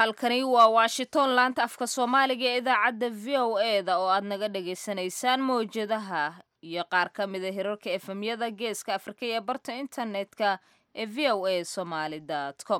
halkani waa washington laanta afka soomaaliga ee idaacadda v o e da oo aad naga dhagaysanaysaan mawjadaha iyo qaar ka mida hirarka efemyada geeska afrika ee barta internetka ee v o a somaly com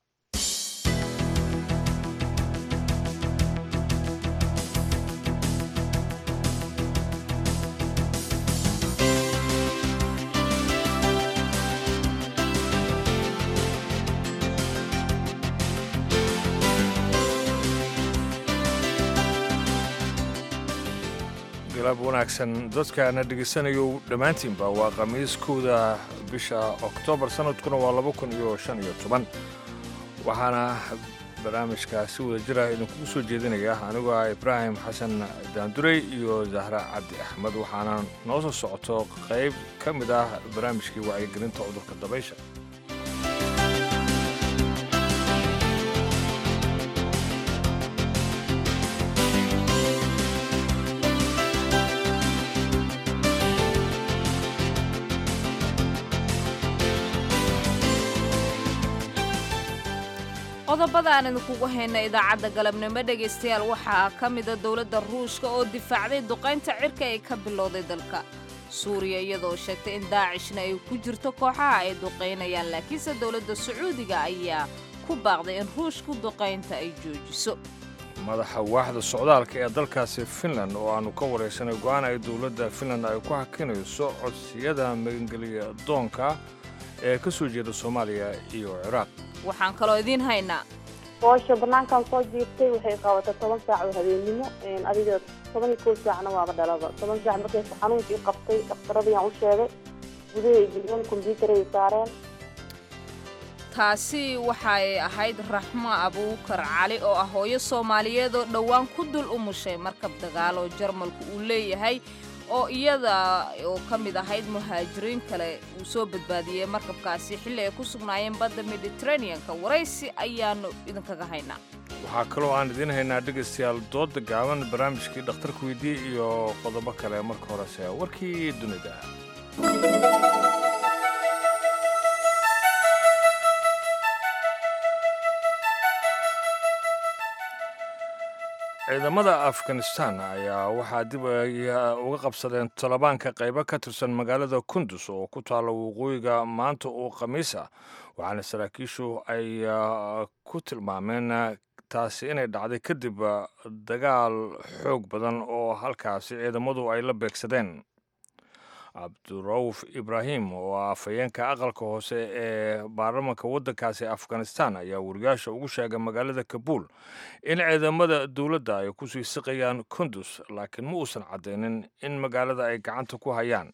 galab wanaagsan dadkaana dhegaysanayo dhammaantiinba waa khamiiskooda bisha oktoobar sanadkuna waa laba kun iyo shan iyo toban waxaana barnaamijka si wada jira idinkugu soo jeedinaya anigoo ah ibraahim xasan daandurey iyo zahra cabdi axmed waxaana noo soo socoto qayb ka mid ah barnaamijkii wacyigelinta cudurka dabaysha qodobada aan idinkugu hayna idaacadda galabnimo dhegaystayaal waxaa ka mida dowladda ruushka oo difaacday duqaynta cirka ee ka bilowday dalka suuriya iyadoo sheegtay in daacishna ay ku jirto kooxaha ay duqaynayaan laakiinse dowladda sacuudiga ayaa ku baaqday in ruushku duqaynta ay joojiso madaxa waaxda socdaalka ee dalkaasi finland oo aannu ka waraysanay go'aan ay dowladda finland ay ku hakinayso codsiyada magangeliya doonka ee ka soo jeeda soomaaliya iyo ciraaq waxaan kaloo idiin haynaa hoosha banaankan soo jiirtay waxay qabatay toban saac oo habeennimo adiga toban iyo kow saacna waaba dhalaba toban saac markay xanuunkii qabtay dhakhtaradiyaan u sheegay gudahay geliyeen kombyuutaray saareen taasi waxay ahayd raxmo abuukar cali oo ah hooyo soomaaliyeed oo dhowaan ku dul umushay markab dagaal oo jarmalku uu leeyahay oo iyada oo ka mid ahayd muhaajiriin kale uu soo badbaadiyey markabkaasi xilli ay ku sugnaayeen badda mediteraneanka waraysi ayaannu idinkaga haynaa waxaa kaloo aan idiin haynaa dhegaystayaal dooda gaaban barnaamijkii dhakhtarka weydii iyo qodobo kale marka horese warkii dunida ciidamada afghanistan ayaa waxaa dib uga qabsadeen talibaanka qaybo ka tirsan magaalada kundus oo ku taalla waqooyiga maanta oo khamiis ah waxaana saraakiishu ay ku tilmaameen taasi inay dhacday kadib dagaal xoog badan oo halkaasi ciidamadu ay la beegsadeen cabdurauf ibraahim oo ah afhayeenka aqalka hoose ee baarlamanka waddankaasi afghanistan ayaa wariyaasha ugu sheegay magaalada kabuul in ciidamada dowladda ay ku sii siqayaan kundus laakiin ma uusan caddaynin in magaalada ay gacanta ku hayaan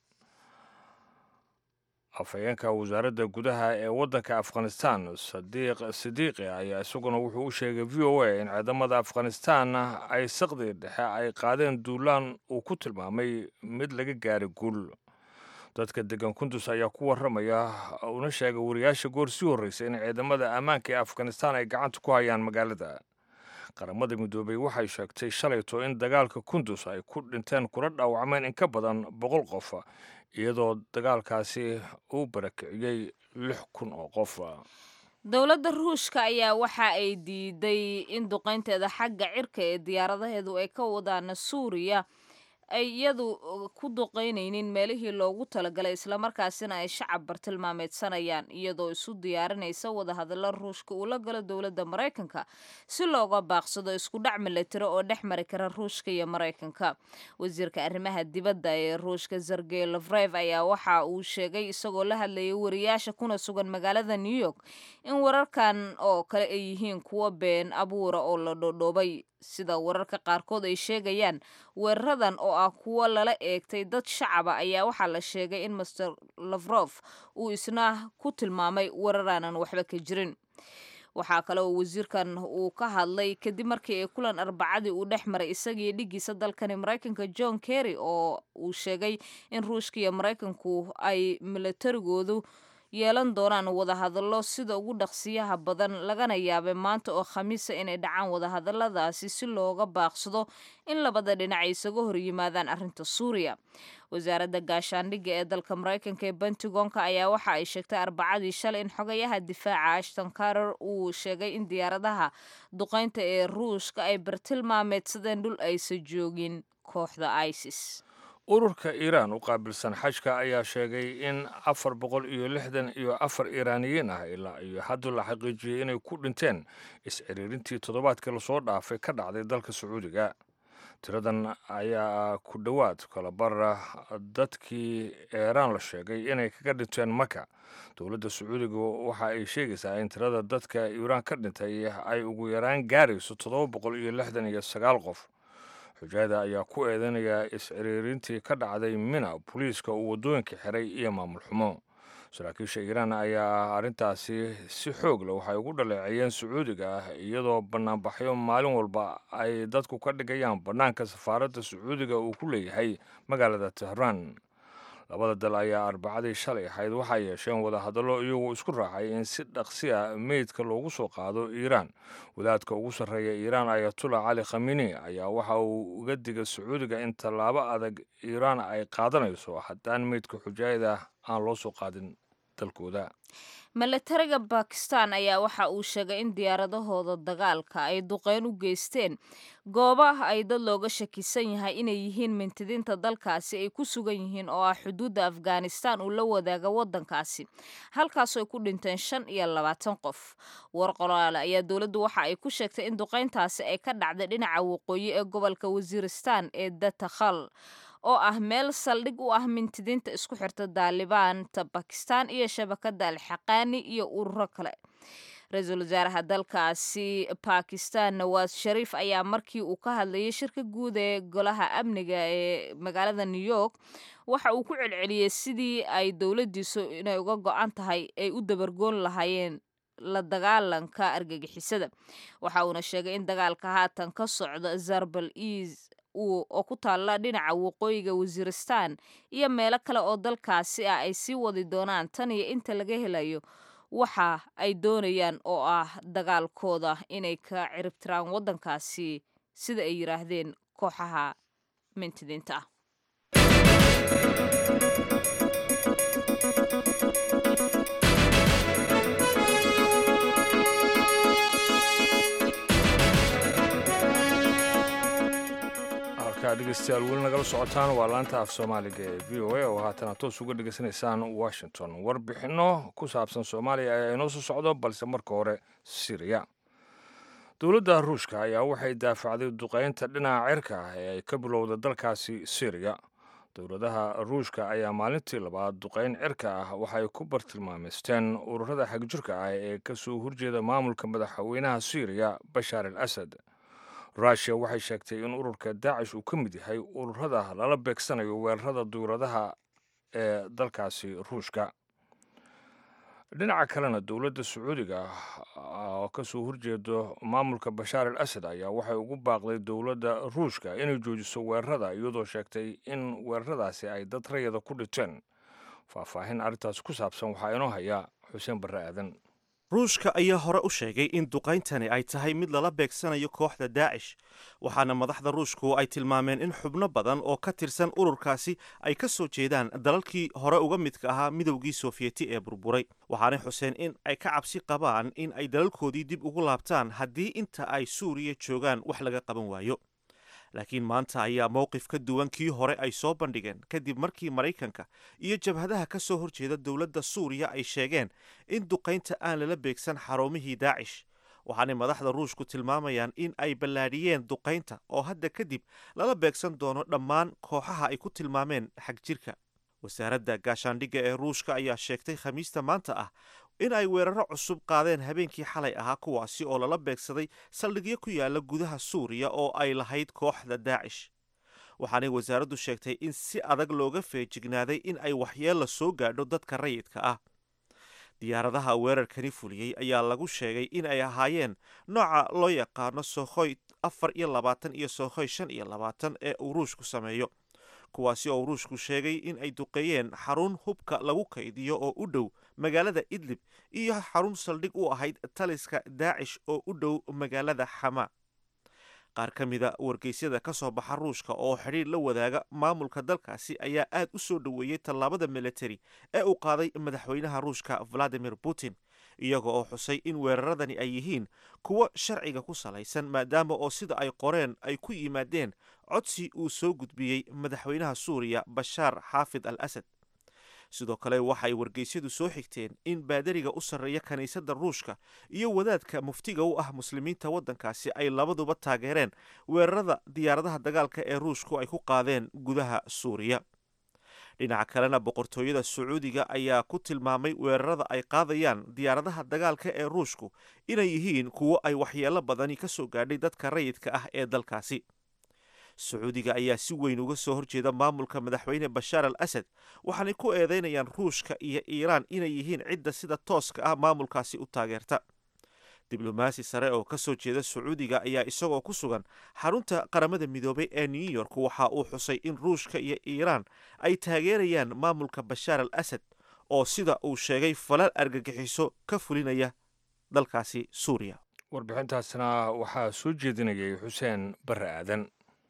afhayeenka wasaaradda gudaha ee waddanka afghanistan sadiiq sidiiqi ayaa isaguna wuxuu u sheegay v o a in ciidamada afghanistan ay saqdi dhexe ay qaadeen duulaan uu ku tilmaamay mid laga gaaray guul dadka degan kundus ayaa ku warramaya una sheegay wariyaasha goor sii horreysay in ciidamada ammaanka ee afghanistan ay gacanta ku hayaan magaalada qaramada midoobey waxay sheegtay shalayto in dagaalka kundus ay ku dhinteen kula dhaawacmeen in ka badan boqol qof iyadoo dagaalkaasi uu barakiciyey lix kun oo qof dowladda ruushka ayaa waxa ay diiday in duqaynteeda xagga cirka ee diyaaradaheedu ay ka wadaan suuriya ay iyadu ku duqaynaynin meelihii loogu talagalay islamarkaasina ay shacab bartilmaameedsanayaan iyadoo isu diyaarinaysa wadahadalla ruushka uu la galo dowladda maraykanka si looga baaqsado isku dhac milatiro oo dhex mari kara ruushka iyo maraykanka wasiirka arrimaha dibadda ee ruushka sergey lafrev ayaa waxa uu sheegay isagoo la hadlayay wariyaasha kuna sugan magaalada new york in wararkan oo kale ay yihiin kuwo been abuura oo la dhodhoobay sida wararka qaarkood ay sheegayaan weeraradan oo ah kuwo lala eegtay dad shacaba ayaa waxaa la sheegay in master lafrof uu isna ku tilmaamay weeraraanan waxba ka jirin waxaa kale oo wasiirkan uu ka hadlay kadib markii ay kulan arbacadii uu dhex maray isagii dhigiisa dalkani maraykanka john kerry oo uu sheegay in ruushka iyo maraykanku ay milatarigoodu yeelan doonaan wadahadallo sida ugu dhaqsiyaha badan lagana yaabay maanta oo khamiisa inay dhacaan wadahadalladaasi si looga baaqsado in labada dhinac ay isaga hor yimaadaan arrinta suuriya wasaaradda gaashaandhigga ee dalka maraykanka ee bentagonka ayaa waxa ay sheegtay arbacadii shalay in xogayaha difaaca ashton karer uu sheegay in diyaaradaha duqaynta ee ruushka ay bartilmaameedsadeen dhul aysan joogin kooxda isis ururka iiraan u qaabilsan xajka ayaa sheegay in afar boqol iyo lixdan iyo afar iiraaniyiin ah ilaa iyo hadda la xaqiijiyey inay ku dhinteen is-ciriirintii toddobaadkii lasoo dhaafay ka dhacday dalka sacuudiga tiradan ayaa ku dhowaad kalabara dadkii eeraan la sheegay inay kaga dhinteen maka dowladda sacuudiga waxa ay sheegaysaa in tirada dadka iiraan ka dhintay ay ugu yaraan gaarayso toddoba boqol iyo lixdan iyo sagaal qof xujaada ayaa ku eedeynaya is-ciriirintii ka dhacday mina booliiska uu waddooyinka xiray iyo maamul xumo saraakiisha iiraan ayaa arrintaasi si xoog leh waxay ugu dhaleeceeyeen sacuudiga ah iyadoo bannaanbaxyo maalin walba ay dadku ka dhigayaan bannaanka safaaradda sacuudiga uu ku leeyahay magaalada tehraan labada dal ayaa arbacadii shalay ahayd waxay yeesheen wadahadallo iyagoo isku raacay in si dhaqsi a meydka loogu soo qaado iiraan wadaadka ugu sarreeya iiraan ayatullah cali khamini ayaa waxa uu uga digay sacuudiga in tallaabo adag iiraan ay qaadanayso haddaan meydka xujaayada aan loo soo qaadin dalkooda milatariga bakistan ayaa waxa uu sheegay in diyaaradahooda dagaalka ay duqeyn u geysteen goobaha ay dad looga shakisan yahay inay yihiin mintidiinta dalkaasi ay ku sugan yihiin oo ah xuduudda afghanistan uu la wadaaga waddankaasi halkaasoo ay ku dhinteen shan iyo labaatan qof war qoraale ayaa dowladdu waxa ay ku sheegtay in duqeyntaasi ay ka dhacday dhinaca waqooyi ee gobolka wasiiristan ee datakhal oo ah meel saldhig u ah mintidiinta isku xirta daalibaanta bakistan iyo shabakadda alxaqaani iyo ururo kale ra-iisul wasaaraha dalkaasi bakistan nawaas shariif ayaa markii uu ka hadlayay shirka guud ee golaha amniga ee magaalada new york waxa uu ku celceliyey sidii ay dowladdiisu inay uga go-an tahay ay u dabargoon lahaayeen la dagaalanka argagixisada waxa uuna sheegay in dagaalka haatan ka socda zarbal eas oo ku taalla dhinaca waqooyiga wasiiristan iyo meelo kale oo dalkaasi ah ay sii wadi doonaan tan iyo inta laga helayo waxa ay doonayaan oo ah dagaalkooda inay ka ciribtiraan waddankaasi sida ay yidhaahdeen kooxaha mintidiinta ah dhegeystayaal weli nagala socotaan waa laanta af soomaaliga ee v o a oo haatana toos uga dhegeysanaysaan washington warbixinno ku saabsan soomaaliya ayaa inoo soo socdo balse marka hore siriya dowladda ruushka ayaa waxay daafacday duqeynta dhinaca cirka ah ee ay ka bilowda dalkaasi siriya dowladaha ruushka ayaa maalintii labaad duqeyn cirka ah waxay ku bartilmaameysteen ururada xagjirka ah ee kasoo horjeeda maamulka madaxweynaha siriya bashaar al asad rushia waxay sheegtay in ururka daacish uu ka mid yahay ururada lala beegsanayo weerarada duuradaha ee dalkaasi ruushka dhinaca kalena dowladda sacuudiga oo kasoo horjeedo maamulka bashaar al asad ayaa waxay ugu baaqday dowladda ruushka inay joojiso weerarada iyadoo sheegtay in weeraradaasi ay dad rayada ku dhinteen faahfaahin arrintaas ku saabsan waxaa inoo haya xuseen barre aadan ruushka ayaa hore u sheegay in duqayntani ay tahay mid lala beegsanayo kooxda daacish waxaana madaxda ruushku ay tilmaameen in xubno badan oo ka tirsan ururkaasi ay ka soo jeedaan dalalkii hore uga midka ahaa midowgii soofiyeti ee burburay waxaanay xuseen in ay ka cabsi qabaan in ay dalalkoodii dib ugu laabtaan haddii inta ay suuriya joogaan wax laga qaban waayo laakiin maanta ayaa mowqif ka duwan kii hore ay soo bandhigeen kadib markii maraykanka iyo jabhadaha ka soo horjeeda dowladda suuriya ay sheegeen in duqaynta aan lala beegsan xarumihii daacish waxaanay madaxda ruushku tilmaamayaan in ay ballaadhiyeen duqaynta oo hadda kadib lala beegsan doono dhammaan kooxaha ay ku tilmaameen xagjirka wasaaradda gaashaandhigga ee ruushka ayaa sheegtay khamiista maanta ah in ay weeraro cusub qaadeen habeenkii xalay ahaa kuwaasi oo lala beegsaday saldhigyo ku yaala gudaha suuriya oo ay lahayd kooxda daacish waxaanay wasaaraddu sheegtay in si adag looga feejignaaday in ay waxyeella soo gaadho dadka rayidka ah diyaaradaha weerarkani fuliyey ayaa lagu sheegay in ay ahaayeen nooca loo yaqaano sookhoy afar iyo labaatan iyo sookhoy shan iyo labaatan ee uu ruushku sameeyo kuwaasi oo ruushku sheegay in ay duqeeyeen xarun hubka lagu kaydiyo oo u dhow magaalada idlib iyo xarun saldhig u ahayd taliska daacish oo u dhow magaalada xamaa qaar ka mida wargeysyada ka soo baxa ruushka oo xidhiir la wadaaga maamulka dalkaasi ayaa aad u soo dhoweeyey tallaabada militari ee uu qaaday madaxweynaha ruushka valadimir putin iyaga oo xusay in weeraradani ay yihiin kuwo sharciga ku salaysan maadaama oo sida ay qoreen ay ku yimaadeen codsi uu soo gudbiyey madaxweynaha suuriya bashaar xaafid al asad sidoo kale waxay wargeysyadu soo xigteen in baadariga u sarreeya kiniisadda ruushka iyo wadaadka muftiga u ah muslimiinta waddankaasi ay labaduba taageereen weerarada diyaaradaha dagaalka ee ruushku ay ku qaadeen gudaha suuriya dhinaca kalena boqortooyada sacuudiga ayaa ku tilmaamay weerarada ay qaadayaan diyaaradaha dagaalka ee ruushku inay yihiin kuwo ay waxyeelo badani ka soo gaadhay dadka rayidka ah ee dalkaasi sacuudiga ayaa si weyn uga soo horjeeda maamulka madaxweyne bashaar al asad waxaanay ku eedeynayaan ruushka iyo iiraan inay yihiin cidda sida tooska ah maamulkaasi u taageerta diblomaasi sare oo ka soo jeeda sacuudiga ayaa isagoo ku sugan xarunta qaramada midoobay ee new york waxa uu xusay in ruushka iyo iiraan ay taageerayaan maamulka bashaar al asad oo sida uu sheegay falal argagixiso ka fulinaya dalkaasi suuriya warbixintaasna waxaa soo jeedinayay xuseen barre aadan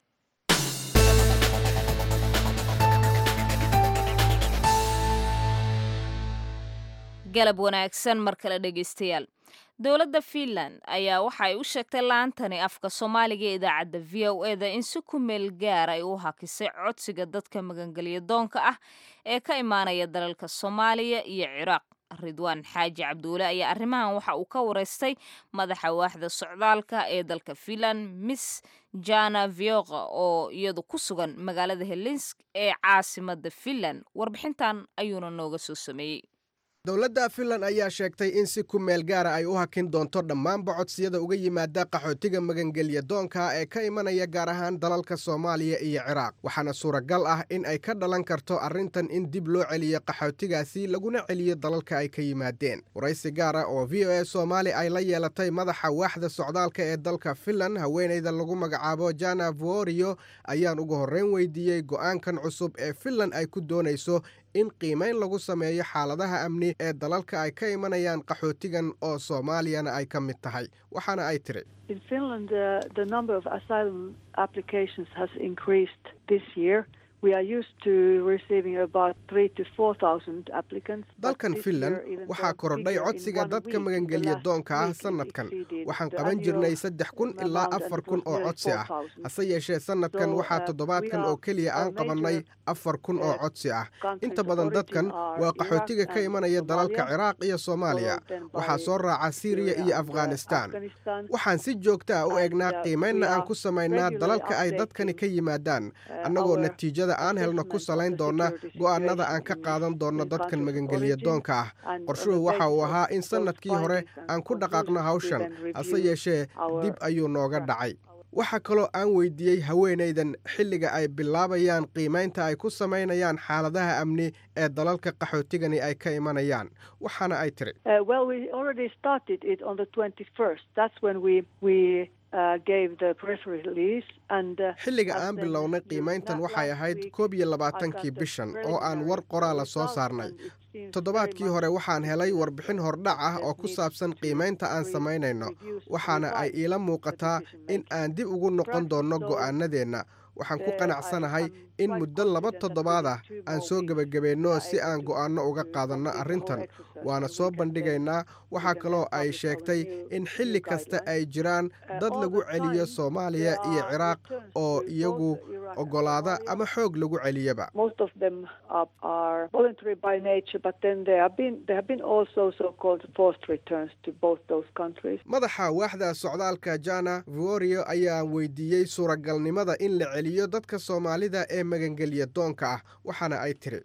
galab wanaagsan mar kale dhegaystayaal dowladda fiinland ayaa waxa ay u sheegtay laantani afka soomaaliga ee idaacadda v o eda in si ku meel gaar ay u hakisay codsiga dadka magangelya doonka ah ee ka imaanaya dalalka soomaaliya iyo ciraaq ridwaan xaaji cabduule ayaa arrimahan waxa uu ka wareystay madaxa waaxda socdaalka ee dalka fiinland miss jana vioqa oo iyadu ku sugan magaalada helinsk ee caasimada fiinland warbixintan ayuuna nooga soo sameeyey dowladda finland ayaa sheegtay in si ku meel gaara ay u hakin doonto dhammaanba codsiyada uga yimaada qaxootiga magangelya doonka ee ka imanaya gaar ahaan dalalka soomaaliya iyo ciraaq waxaana suuragal ah in ay ka dhalan karto arrintan in dib loo celiyo qaxootigaasi laguna celiyo dalalka ay ka yimaadeen waraysi gaar ah oo v o a soomaali ay la yeelatay madaxa waaxda socdaalka ee dalka finland haweenayda lagu magacaabo jana vorio ayaan ugu horreyn weydiiyey go'aankan cusub ee finland ay ku doonayso in qiimayn lagu sameeyo xaaladaha amni ee dalalka ay ka imanayaan qaxootigan oo soomaaliyana ay ka mid tahay waxaana ay tiri dalkan finland waxaa korodhay codsiga dadka magangelya doonka ah sannadkan waxaan qaban jirnay saddex kun ilaa afar kun oo codsi ah hase yeeshee sannadkan waxaa toddobaadkan oo keliya aan qabannay afar kun oo codsi ah inta badan dadkan waa qaxootiga ka imanaya dalalka ciraaq iyo soomaaliya waxaa soo raaca siiriya iyo afghanistaan waxaan si joogta ah u eegnaa qiimaynna aan ku samaynaa dalalka ay dadkani ka yimaadaan annagoo natiijada aan helno ku salayn doona go'aanada aan ka qaadan doonno dadkan magangelya doonka ah qorshuhu waxa uu ahaa in sannadkii hore aan ku dhaqaaqno hawshan hase yeeshee dib ayuu nooga dhacay waxaa kaloo aan weydiiyey haweenaydan xilliga ay bilaabayaan qiimaynta ay ku samaynayaan xaaladaha amni ee dalalka qaxootigani ay ka imanayaan waxaana ay tiri xilliga aan bilownay qiimayntan waxay ahayd koob iyo labaatankii bishan oo aan war qoraala soo saarnay toddobaadkii hore waxaan helay warbixin hordhac ah oo ku saabsan qiimaynta aan samaynayno waxaana ay iila muuqataa in aan dib ugu noqon doonno go'aanadeenna waxaan ku qanacsanahay in muddo laba toddobaad ah aan soo gebagabeynno si aan go'aanno uga qaadanno arrintan waana soo bandhigaynaa waxaa kaloo ay sheegtay in xilli kasta ay jiraan dad lagu celiyo soomaaliya iyo ciraaq oo iyagu oggolaada ama xoog lagu celiyaba madaxa waaxda socdaalka jana vorio ayaa weydiiyey suuragalnimada in la celiyo dadka soomaalida ee magangelya doonka ah waxaana ay tiri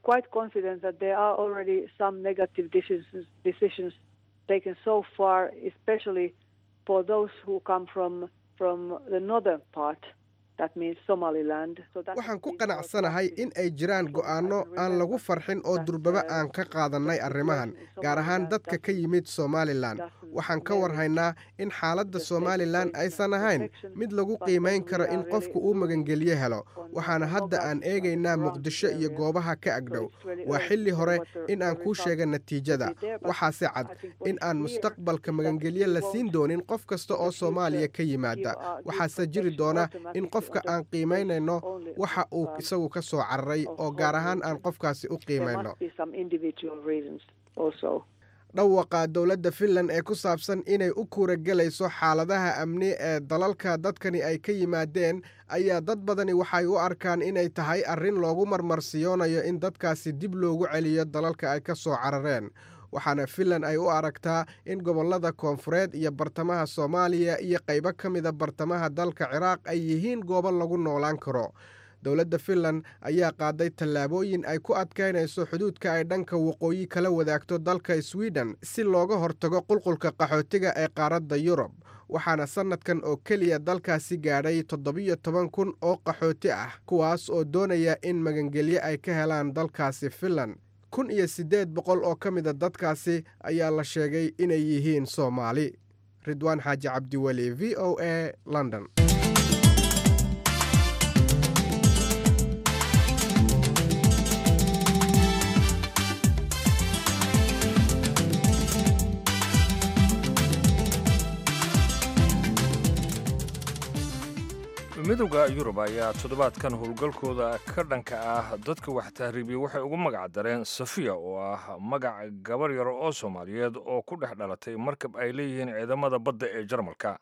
waxaan ku qanacsanahay in ay jiraan go'aanno aan lagu farxin oo durbaba aan ka qaadannay arrimahan gaar ahaan dadka ka yimid somalilan waxaan ka warhaynaa in xaaladda somalilan aysan ahayn mid lagu qiimayn karo in qofku uu magangelyo helo waxaana hadda aan eegaynaa muqdisho iyo goobaha ka agdhow waa xilli hore in aan kuu sheega natiijada waxaase cad in aan mustaqbalka magangelyo la siin doonin qof kasta oo soomaaliya ka yimaada waxaase jiri doona in qofka aan qiimaynayno waxa uu isagu ka soo cararay oo gaar ahaan aan qofkaasi u qiimayno dhawaqa dowladda finland ee ku saabsan inay u kuuragelayso xaaladaha amni ee dalalka dadkani ay ka yimaadeen ayaa dad badani waxay u arkaan inay tahay arrin loogu marmarsiyoonayo in dadkaasi dib loogu celiyo dalalka ay ka soo carareen waxaana finland ay u aragtaa in gobollada koonfureed iyo bartamaha soomaaliya iyo qaybo ka mida bartamaha dalka ciraaq ay yihiin goobo lagu noolaan karo dowladda finland ayaa qaaday tallaabooyin ay ku adkaynayso xuduudka ay dhanka waqooyi kala wadaagto dalka sweden si looga hortago qulqulka qaxootiga ee qaaradda yurub waxaana sannadkan oo keliya dalkaasi gaadhay toddobiyo toban kun oo qaxooti ah kuwaas oo doonaya in magangelyo ay ka helaan dalkaasi finland kun iyo siddeed boqol oo ka mida dadkaasi ayaa la sheegay inay yihiin soomaali ridwaan xaaji cabdiweli v o a london midowda yurub ayaa toddobaadkan howlgalkooda ka dhanka ah dadka wax tahriibiya waxay ugu magac dareen safiya oo ah magac gabar yar oo soomaaliyeed oo ku dhex dhalatay markab ay leeyihiin ciidamada badda ee jarmalka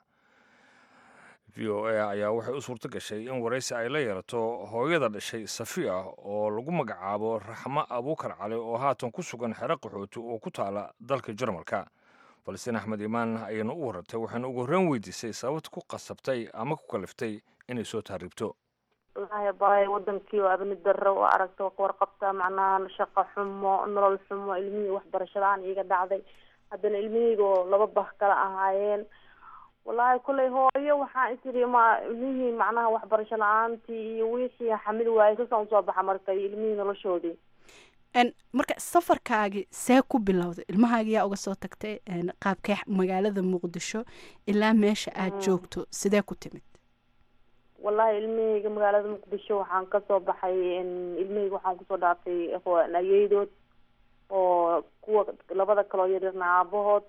v o a ayaa waxay u suurto gashay in waraysi ay la yeelato hooyada dhashay safiya oo lagu magacaabo raxmo abuukar cali oo haatan ku sugan xero qaxooti oo ku taala dalka jarmalka balstiin axmed imaan ayayna u warartay waxaana ugu horreyn weydiisay sababta ku qasabtay ama ku kaliftay inay soo tahriibto wallaahi baay wadankii oo abni darro oo aragta oo kawarqabta macnaha shaqo xumo nolol xumo ilmihii waxbarasho la-aan iiga dhacday haddana ilmihiyga oo laba bah kala ahaayeen wallaahi kullay hooyo waxaa isiri ma ilmihii macnaha waxbarasho la-aantii iyo wixii xamil waayey sasaan usoo baxa marka iyo ilmihii noloshoodii marka safarkaagi see ku bilowday ilmahaagi yaa uga soo tagtay qaabkee magaalada muqdisho ilaa meesha aad joogto sidee ku timid wallahi ilmahayga magaalada muqdisho waxaan kasoo baxay ilmahayga waxaan kusoo dhaafay ayeydood oo kuwa labada kaloo yaryarna aabahood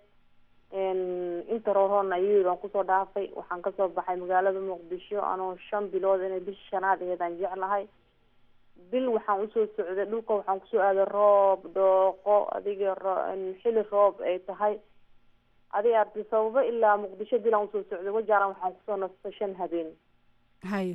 inta roorhoodna ayeyd aan kusoo dhaafay waxaan kasoo baxay magaalada muqdisho anoo shan bilood inay bisha shanaad aheed aan jeclahay bil waxaan usoo socday dhulka waxaan kusoo aaday roob dhooqo adiga xili roob ay tahay adi arti sababo ilaa muqdisho bil aan usoo socday wajaaran waxaan kusoo nastay shan habeen haya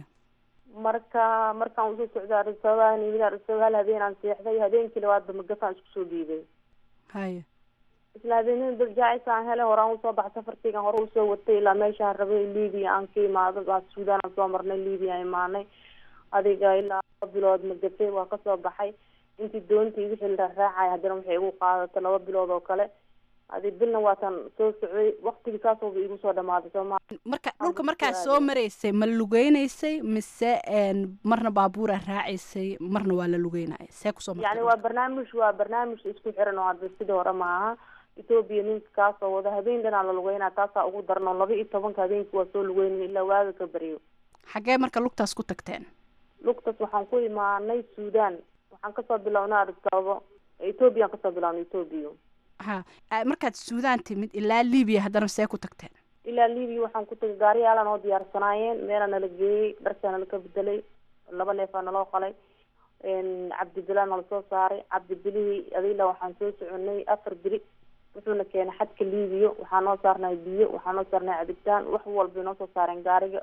marka markaan usoo socday arisababan yimid arisaba hal habeen aan seexday habeenkii labaadba magafaan isku soo dhiibay haya isla habeenada darjaacis aan helay horaan usoo baxay safarkeygan hore usoo watay ilaa meeshaan rabay libia aan ka imaado suudaan aan soo marnay libia aan imaanay adiga ilaa laba bilood magafay waa kasoo baxay intii doontii wixii la raacay haddana waxay igu qaadatay laba bilood oo kale adi bilna waatan soo socday waktigii saasooba igu soo dhamaaday sooma marka dhulka markaa soo maraysay ma lugeynaysay mise marna baabuura raacaysay marna waa la lugeynaya see kusoo yani waa barnaamij waa barnaamij isku xiran oo hadda sidii hore maaha ethoobia ninka kaasoo wada habeen dhanaa la lugeynaa taasaa ugu daran oo laba iyo tobanka habeenkii waa soo lugeynaya ilaa waaga ka baryo xaggee marka lugtaas ku tagteen lugtaas waxaan ku imaanay suudaan waxaan kasoo bilownay arisababo ethoobiyan kasoo bilownay ethoobiya ha markaad suudaan timid ilaa libiya haddana see ku tagteen ilaa libiya waxaan ku tagay gaariyaalaa noo diyaarsanaayeen meelaa nala geeyey dharkaa nala ka bedelay laba neefaa naloo qalay cabdibilaa nala soo saaray cabdibilihii adila waxaan soo soconay afar beri wuxuuna keenay xadka libiya waxaa noo saarnay biyo waxaa noo saarnay cabitaan wax walbay noo soo saareen gaariga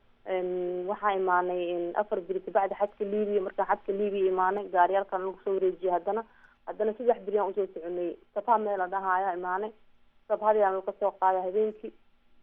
waxaa imaanay afar beri kabacdi xadka libiya markaan xadka libiya imaanay gaariyaalkan lagu soo wareejiyay haddana haddana saddex beri aan usoo soconay sabha meel la dhahaayaa imaanay sabhadii aan kasoo qaaday habeenkii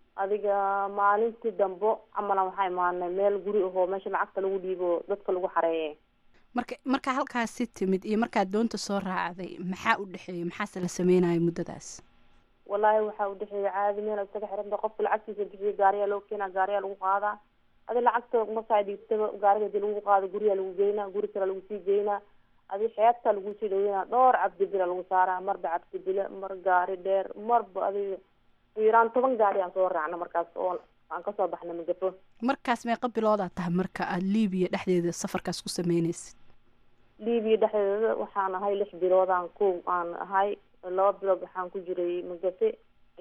adiga maalintii dambo camalan waxaa imaanay meel guri ahoo meesha lacagta lagu dhiibo dadka lagu xareeye marka markaa halkaasi timid iyo markaad doonta soo raacday maxaa u dhexeeyay maxaase la sameynaya muddadaas wallaahi waxaa udhexeeya caadi meel isaga xiranta qofka lacagtiisa bixiya gaariyaa loo keenaa gaariyaa lagu qaadaa adi lacagta markaa dhiibtaba gaariga hadii lagu qaado guriyaa lagu geynaa guri kale lagu sii geynaa adi xeebtaa lagu sii dhaweynaa dhowr cabdibila lagu saaraa marba cabdibile mar gaari dheer marba adiga ugu yaraan toban gaari aan soo raacna markaas oo aan kasoo baxna magafo markaas meeqa biloodaa tahay marka aada liibiya dhexdeeda safarkaas ku sameynaysid liibiya dhexdeeda waxaan ahay lix biloodaan ku aan ahay laba bilood waxaan ku jiray magafe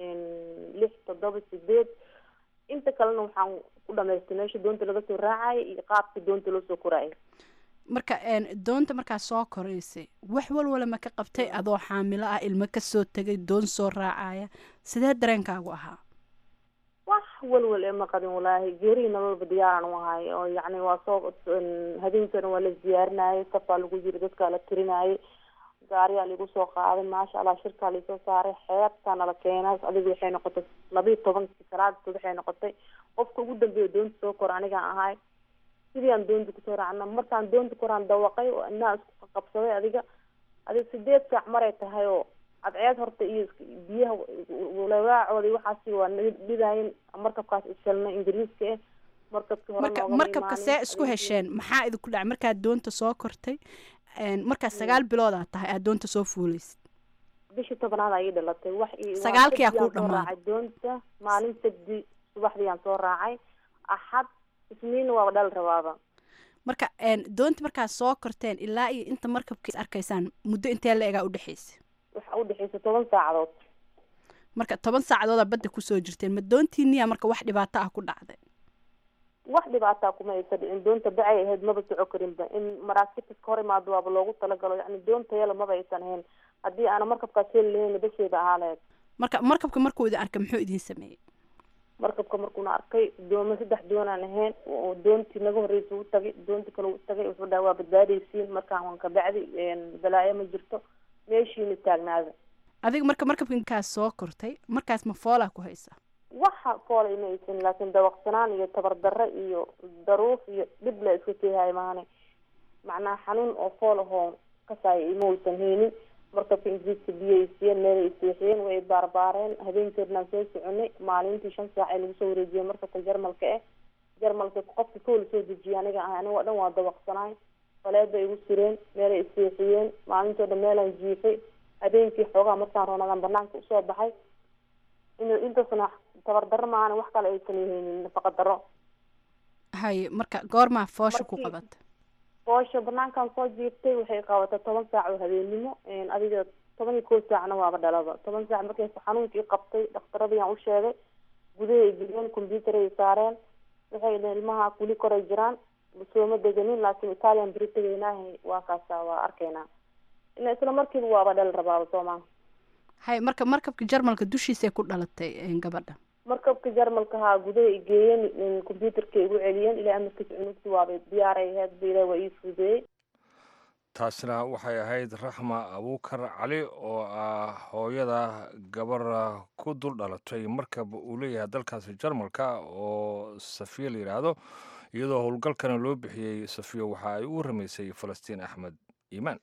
lix toddoba sideed inta kalena waxaan ku dhamaystay meesha doonta laga soo raacaya iyo qaabka doonta loo soo koraayo marka doonta markaa soo koraysay wax walwala ma ka qabtay adoo xaamilo ah ilmo kasoo tegay doon soo raacaya sidee dareenkaagu ahaa wax walwal ee ma qabin walaahi geerihii nololba diyaaran u ahay oo yacni waa soo habeenkana waa la diyaarinayay safaa lagu jira dadkaa la tirinayay gaariyaa laigu soo qaaday maasha allah shirkaa laisoo saaray xeebtaa nala keenay adigu waxay noqotay labiiyo tobankii salaadtood waxay noqotay qofka ugu dambeeya doonta soo kora anigaan ahay sidii aan doonta kusoo raacna markaan doonta koraan dawaqay oo inaa isku qabsaday adiga adiga sideed saac maray tahay oo cadceed horta iyo biyaha lawaacoodi waxaasi waa dhidaayin markabkaas ishelnay ingiriiska eh markabkii hore marka markabka see isku hesheen maxaa idinku dhacay markaad doonta soo kortay markaa sagaal bilood aad tahay aad doonta soo fuulaysid bishii tobnaad ayay dhalatay wax sagaalkiyaa kuu dhamaaday doonta maalin sabdi subaxdii aan soo raacay axad isniinna waaba dhal rabaaba marka doonta markaad soo korteen ilaa iyo inta markabkiis arkaysaan muddo intee la egaa udhexaysa waxa udhexaysa toban saacadood marka toban saacadoodaa badda kusoo jirteen ma doontiiniya marka wax dhibaato ah ku dhacday wax dhibaataa kuma aysa dhicin doonta bacay ahayd maba soco karinba in maraakiibtas ka hor imaado waaba loogu talagalo yani doonta yala maba aysan ahayn haddii aana markabkaas heli lahayn basheeda ahaa lahayd marka markabka markuu idin arkay muxuu idin sameeyey markabka markuuna arkay dooma saddex doonaan ahayn oo doontii naga horreysa u tagay doontii kale u tagay wuxuu dhaha waa badbaadaysiin markaan waan ka bacdi balaayo ma jirto meeshiina taagnaada adiga marka markabkankaas soo kortay markaas ma foolaa ku haysa waxa foola ima aysan laakiin dawaqsanaan iyo tabardarre iyo daruuf iyo dhib la iska keehayo maane macnaha xanuun oo fool ahoo kasaaya ima aysan haynin markabka ingiriiska biyo ay siiyeen meel ay seexiyeen way baarbaareen habeenkeednaan soo soconay maalintii shan saac ay lagu soo wareejiyeen markabka jarmalka eh jarmalka qofka kow lasoo dejiya aniga ahay aniga o dhan waa dawaqsanaay faleed bay igu sireen meel ay seexiyeen maalintoo dhan meelaan jiifay habeenkii xoogaa markaan roonadaan banaanka usoo baxay in intaasna tabardarro maana wax kale aysan haynin nafaqa darro haye marka goormaa foosha ku qabata foosha banaankan soo jiirtay waxay qabatay toban saac oo habeennimo adiga toban iyo kow saacna waaba dhalaba toban saac markay xanuunkii qabtay dhakhtaradiyaan u sheegay gudahay geliyeen combyuutar ay saareen waxay dhaheen ilmaha kuli koray jiraan sooma deganin laakiin italian beri tegaynaaha waa kaasa waa arkaynaa ila isla markiiba waaba dhal rabaaba soomaa hay marka markabka jarmalka dushiisay ku dhalatay gabadha markabka jarmalka haa gudaha i geeyeen combyuutarka igu celiyeen ilaa amarkiisa cunugti waaba diyaaray ahayd ba ilaah waa ii fudeeyey taasna waxay ahayd raxma abuukar cali oo ah hooyada gabar ku dul dhalatay markab uu leeyahay dalkaasi jarmalka oo safiya la yidhaahdo iyadoo howlgalkana loo bixiyey safiya waxa ay u ramaysay falastiin axmed iimaan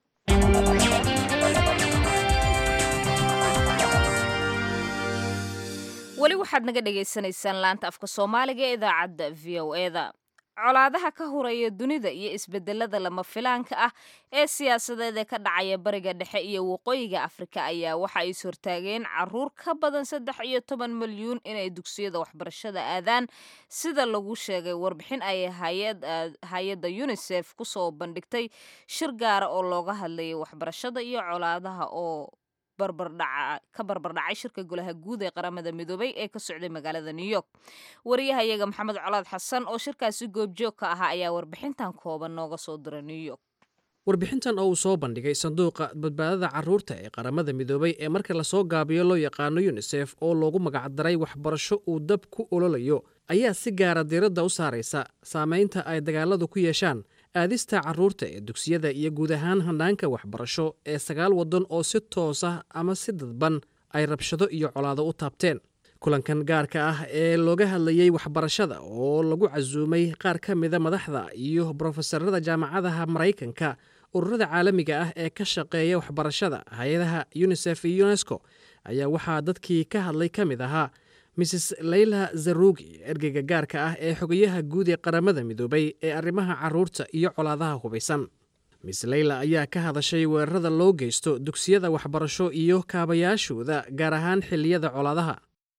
weli waxaad naga dhagaysanaysaan laanta afka soomaaliga ee idaacadda v o eda colaadaha ka horaya dunida iyo isbedelada lama filaanka ah ee siyaasadeed ee ka dhacaya bariga dhexe iyo waqooyiga afrika ayaa waxa ay ishortaageen caruur ka badan saddex iyo toban milyuun inay dugsiyada waxbarashada aadaan sida lagu sheegay warbixin ay hay-adda unisef kusoo bandhigtay shir gaara oo looga hadlayay waxbarashada iyo colaadaha oo ka barbardhacay shirka golaha guud ee qaramada midoobay ee ka socday magaalada new york wariyahayaga maxamed colaad xasan oo shirkaasi goobjoog ka ahaa ayaa warbixintan kooban nooga soo diray new york warbixintan oo uu soo bandhigay sanduuqa badbaadada carruurta ee qaramada midoobay ee marka lasoo gaabiyo loo yaqaano yunisef oo loogu magacdaray waxbarasho uu dab ku ololayo ayaa si gaara diiradda u saaraysa saamaynta ay dagaaladu ku yeeshaan aadista carruurta ee dugsiyada iyo guud ahaan handhaanka waxbarasho ee sagaal waddan oo si toos ah ama si dadban ay rabshado iyo colaado u taabteen kulankan gaarka ah ee looga hadlayey waxbarashada oo lagu casuumay qaar ka mida madaxda iyo brofesorada jaamacadaha maraykanka ururada caalamiga ah ee ka shaqeeya waxbarashada hay-adaha unisef iyo unesco ayaa waxaa dadkii ka hadlay ka mid ahaa mrs leyla zarugi ergeyga gaarka ah ee xogayaha guud ee qaramada midoobay ee arrimaha carruurta iyo colaadaha hubaysan miss leyla ayaa ka hadashay weerarada loo geysto dugsiyada waxbarasho iyo kaabayaashooda gaar ahaan xilliyada colaadaha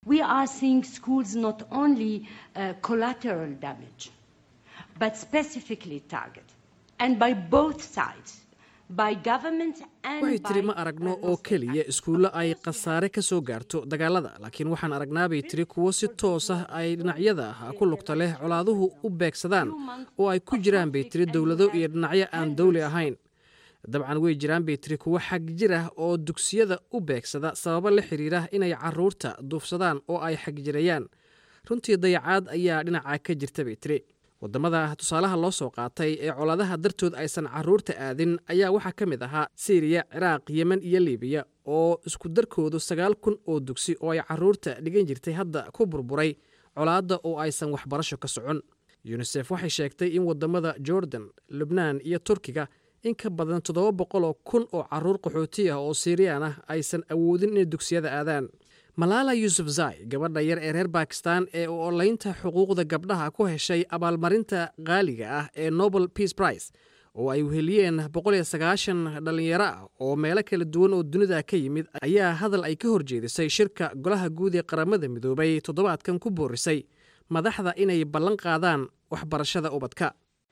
We are seeing schools not only uh, collateral damage, but specifically targeted, and by both sides. waxay tiri ma aragno oo keliya iskuullo ay khasaare ka soo gaarto dagaalada laakiin waxaan aragnaabay tiri kuwo si toos ah ay dhinacyada ku lugta leh colaaduhu u beegsadaan oo ay ku jiraan bay tiri dowlado iyo dhinacyo aan dawli ahayn dabcan way jiraan bay tiri kuwo xag jir ah oo dugsiyada u beegsada sababo la xiriira inay caruurta duufsadaan oo ay xagjirayaan runtii dayacaad ayaa dhinaca ka jirta bay tiri waddamada tusaalaha loo soo qaatay ee colaadaha dartood aysan caruurta aadin ayaa waxaa ka mid ahaa siiriya ciraaq yemen iyo libiya oo isku darkoodu sagaal kun oo dugsi oo ay caruurta dhigan jirtay hadda ku burburay colaadda oo aysan waxbarasho ka socon yunisef waxay sheegtay in waddamada jordan lubnaan iyo turkiga in ka badan toddoba boqoloo kun oo caruur qaxooti ah oo siiriyaan ah aysan awoodin inay dugsiyada aadaan malaala yuusuf zai gabadha yar ee reer bakistan ee u olaynta xuquuqda gabdhaha ku heshay abaalmarinta qaaliga ah ee nobel peace prize oo ay weheliyeen dhallinyaro ah oo meelo kala duwan oo dunida ka yimid ayaa hadal ay ka horjeedisay shirka golaha guud ee qaramada midoobay toddobaadkan ku boorisay madaxda inay ballan qaadaan waxbarashada ubadka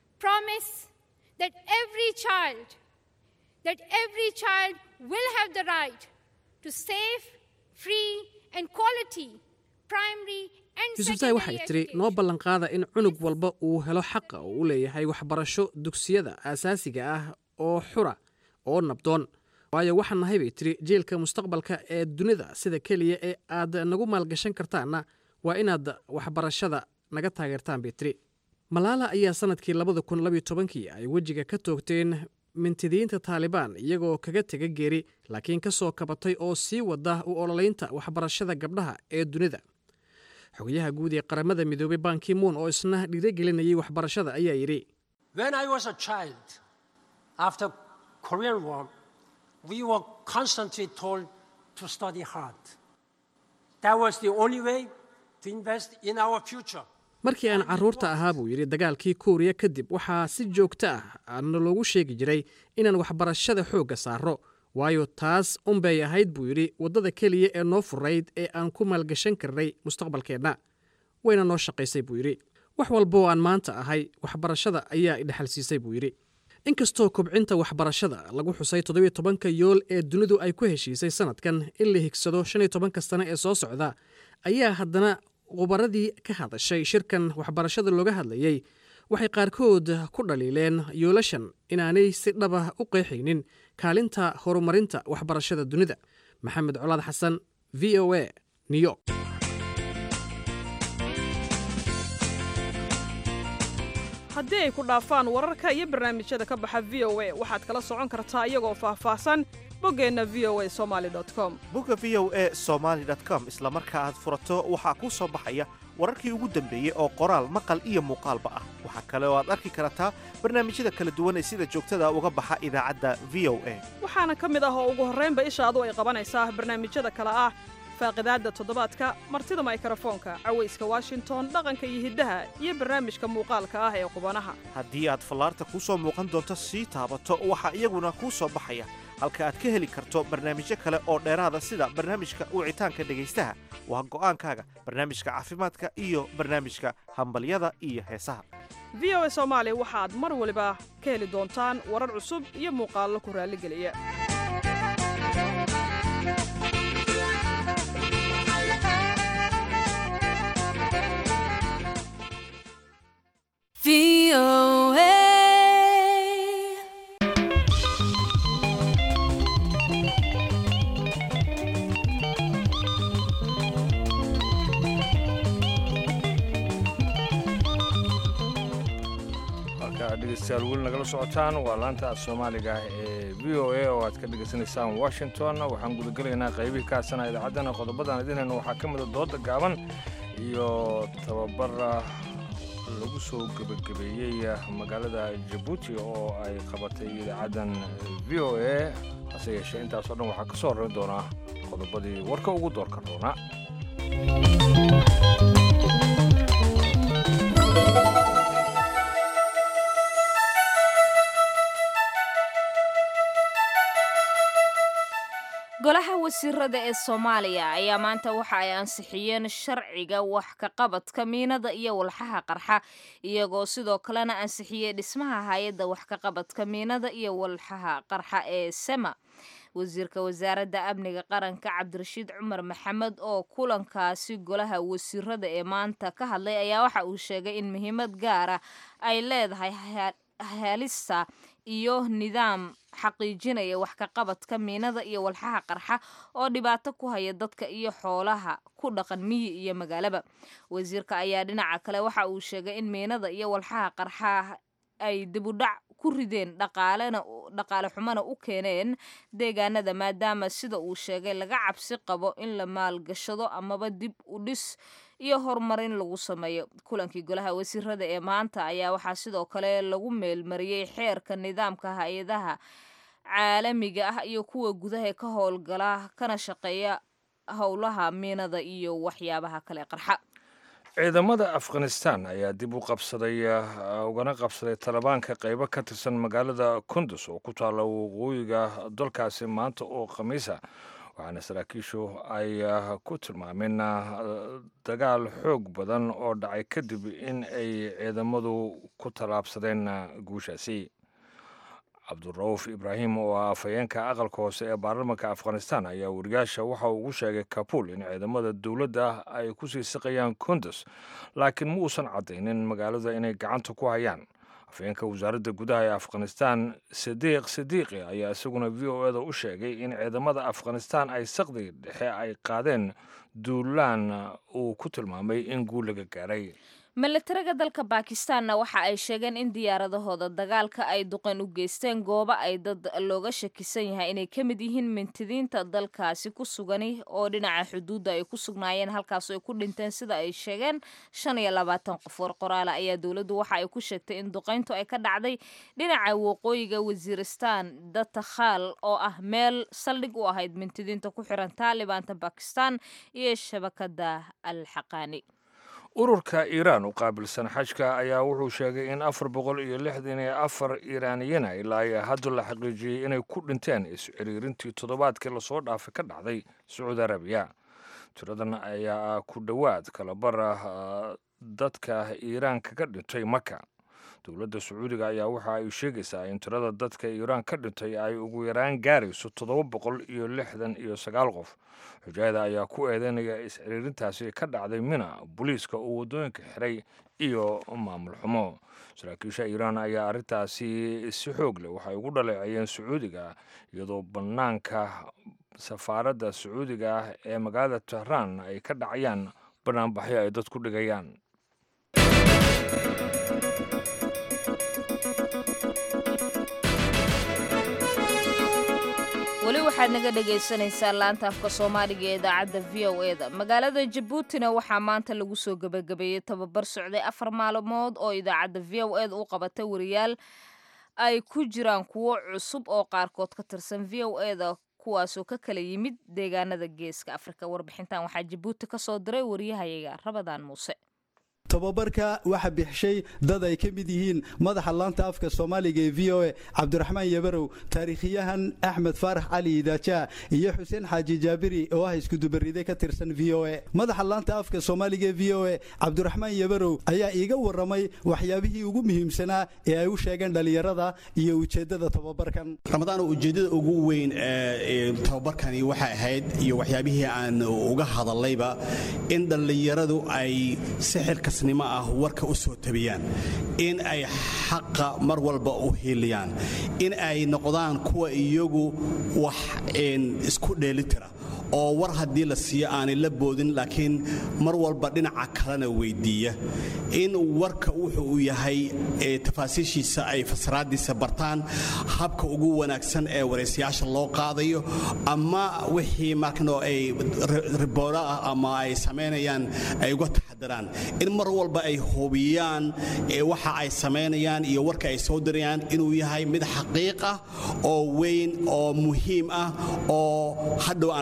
yuusuf zai waxay tiri noo ballanqaada in cunug walba uu helo xaqa oo u leeyahay waxbarasho dugsiyada aasaasiga ah oo xura oo nabdoon waayo waxaan nahay bay tiri jiilka mustaqbalka ee dunida sida keliya ee aad nagu maalgashan kartaanna waa inaad waxbarashada naga taageertaan bay tiri malaala ayaa sanadkii labada kun labiyo tobankii ay wejiga ka toogteen mintidiinta taalibaan iyagoo kaga tega geeri laakiin ka soo kabatay oo sii wada u ololaynta waxbarashada gabdhaha ee dunida xogayaha guud ee qaramada midoobay banki muun oo isna dhiirogelinayay waxbarashada ayaa yidhi markii aan carruurta ahaa buu yidhi dagaalkii kuuriya kadib waxaa si joogto ah na loogu sheegi jiray inaan waxbarashada xoogga saaro waayo taas unbay ahayd buu yidhi waddada keliya ee noo furayd ee aan ku maalgashan karnay mustaqbalkeenna wayna noo shaqaysay buu yidhi wax walboo aan maanta ahay waxbarashada ayaa idhexalsiisay buu yidhi inkastoo kobcinta waxbarashada lagu xusay toddobiyo tobanka yool ee dunidu ay ku heshiisay sanadkan in la higsado shan iyo tobanka sane ee soo socda ayaa haddana khubaradii ka hadashay shirkan waxbarashada looga hadlayey waxay qaarkood ku dhaliileen yoolashan inaanay si dhabah u qeexaynin kaalinta horumarinta waxbarashada dunida maxamed colaad xasan v o a new york haddii ay ku dhaafaan wararka iyo barnaamijyada ka baxa v o a waxaad kala socon kartaa iyagoo faahfaahsan boggeenna v o a somaali com bogga v o a somaali com isla marka aad furato waxaa kuu soo baxaya wararkii ugu dambeeyey oo qoraal maqal iyo muuqaalba ah waxaa kale oo aad arki kartaa barnaamijyada kala duwan ee sida joogtada uga baxa idaacadda v o a waxaana ka mid ah oo ugu horraynba ishaadu ay qabanaysaa barnaamijyada kale ah faaqidaadda toddobaadka martida maykrofoonka cawayska washington dhaqanka iyo hiddaha iyo barnaamijka muuqaalka ah ee qubanaha haddii aad fallaarta kuu soo muuqan doonto sii taabato waxaa iyaguna kuu soo baxaya halka aad ka heli karto barnaamijyo kale oo dheeraada sida barnaamijka wicitaanka dhegaystaha waa go'aankaaga barnaamijka caafimaadka iyo barnaamijka hambalyada iyo heesaha v o a soomaali waxaad mar waliba ka heli doontaan warar cusub iyo muuqaallo ku raalligeliya dhegeystayaal weli nagala socotaan waa laanta af soomaaliga ee v o a oo aad ka dhegaysanaysaan washington waxaan gudagelaynaa qaybihii ka hadsana idaacaddana qodobadan idinayna waxaa ka mida dooda gaaban iyo tababar lagu soo gebagabeeyey magaalada jabuuti oo ay qabatay idaacaddan v o a hase yeeshee intaasoo dhan waxaa ka soo horrayn doonaa qodobadii warka ugu doorka roona golaha wasiirada ee soomaaliya ayaa maanta waxa ay ansixiyeen sharciga wax ka qabadka miinada iyo walxaha qarxa iyagoo sidoo kalena ansixiyey dhismaha hay-adda wax ka qabadka miinada iyo walxaha qarxa ee sema wasiirka wasaaradda amniga qaranka cabdirashiid cumar maxamed oo kulankaasi golaha wasiirada ee maanta ka hadlay ayaa waxa uu sheegay in muhiimad gaara ay leedahay helista iyo nidaam xaqiijinaya wax ka qabadka miinada iyo walxaha qarxa oo dhibaato ku haya dadka iyo xoolaha ku dhaqan miyi iyo magaalaba wasiirka ayaa dhinaca kale waxa uu sheegay in miinada iyo walxaha qarxa ay dibudhac ku rideen dhaqaalena dhaqaale xumana u keeneen deegaanada maadaama sida uu sheegay laga cabsi qabo in la maalgashado amaba dib u dhis iyo horumarin lagu sameeyo kulankii golaha wasiirada ee maanta ayaa waxaa sidoo kale lagu meelmariyey xeerka nidaamka hay-adaha caalamiga ah iyo kuwa gudaha ka howlgala kana shaqeeya howlaha miinada iyo waxyaabaha kale qarxa ciidamada afghanistan ayaa dib u qabsaday ugana qabsaday talibaanka qaybo ka tirsan magaalada kundus oo ku taalla waqooyiga dalkaasi maanta oo khamiisa waxaana saraakiishu ay ku tilmaameen dagaal xoog badan oo dhacay kadib in ay ciidamadu ku tallaabsadeen guushaasi cabdurauf ibraahim oo ah afhayeenka aqalka hoose ee baarlamanka afghanistan ayaa wariyaasha waxa uu ugu sheegay kabul in ciidamada dowladda ay ku sii siqayaan kundus laakiin ma uusan caddaynin magaalada inay gacanta ku hayaan afhayeenka wasaaradda gudaha ee afghanistan sadiiq sidiiqi ayaa isaguna v o eda u sheegay in ciidamada afghanistan ay saqdi dhexe ay qaadeen duulaan uu ku tilmaamay in guul laga gaaray milatariga dalka baakistaanna waxa ay sheegeen in diyaaradahooda dagaalka ay duqeen u geysteen goobo ay dad looga shakisan yahay inay ka mid yihiin mintidiinta dalkaasi ku sugani oo dhinaca xuduudda ay ku sugnaayeen halkaas ay ku dhinteen sida ay sheegeen shan iyo labaatan qof war qoraala ayaa dowladdu waxa ay ku sheegtay in duqayntu ay ka dhacday dhinaca waqooyiga wasiiristaan datakhaal oo ah meel saldhig u ahayd mintidiinta ku xiran taalibaanta bakistan iyo shabakada al xaqaani ururka iiraan u qaabilsan xajka ayaa wuxuu sheegay in afar boqol iyo lixdan iyo afar iiraaniyana ilaa ay hadda la xaqiijiyey inay ku dhinteen is-ciriirintii toddobaadkii lasoo dhaafay ka dhacday sacuudi arabiya tiradan ayaa ku dhowaad kalabar ah dadka iiraan kaga dhintay maka dowladda sacuudiga ayaa waxa ay sheegaysaa in tirada dadka iiraan ka dhintay ay ugu yaraan gaarayso toddoba boqol iyo lixdan iyo sagaal qof xujaada ayaa ku eedeynaya is-ciriirintaasi ka dhacday mina booliiska oo waddooyinka xiray iyo maamul xumo saraakiisha iiraan ayaa arrintaasi si xoog leh waxay ugu dhaleeceeyeen sacuudiga iyadoo bannaanka safaaradda sacuudiga ah ee magaalada tehraan ay ka dhacayaan bannaanbaxyo ay dad ku dhigayaan weli waxaad naga dhegaysanaysaa laanta afka soomaaliga ee idaacadda v o e da magaalada jabuutina waxaa maanta lagu soo gebagabeeyey tababar socday afar maalmood oo idaacadda v o e da u qabatay wariyaal ay ku jiraan kuwo cusub oo qaarkood ka tirsan v o e da kuwaasoo ka kala yimid deegaanada geeska afrika warbixintan waxaa jabuuti ka soo diray wariyahayaga rabadaan muuse tababarka waxa bixishay dad ay ka mid yihiin madaxa laanta afka soomaaliga ee v o e cabdiraxmaan yabarow taariikhiyahan axmed faarax cali idaaja iyo xuseen xaaji jaabiri oo ah iskudubaride ka tirsan v o e madaxa laanta afka soomaaliga ee v o e cabdiraxmaan yabarow ayaa iiga warramay waxyaabihii ugu muhiimsanaa ee ay u sheegeen dhallinyarada iyo ujeeddada tababarkan ramadaan ujeeddada ugu weyn ee tababarkani waxay ahayd iyo waxyaabihii aan uga hadallayba in dhallinyaradu ay sixirka nimo ah warka u soo tabiyaan in ay xaqa mar walba u hiiliyaan in ay noqdaan kuwa iyagu wax isku dheelitira oo war haddii la siiyo aanay la boodin laakiin mar walba dhinaca kalena weyddiiya in warka wuxuu uu yahay tafaasiishiisa ay fasraaddiisa bartaan habka ugu wanaagsan ee waraysayaasha loo qaadayo ama wixii markano ay ribooro ah ama ay samaynayaan ay uga taxadaraan in mar walba ay hubiyaan waxa ay samaynayaan iyo warka ay soo dirayaan inuu yahay mid xaqiiq ah oo weyn oo muhiim ah oo hadhow aan laga daba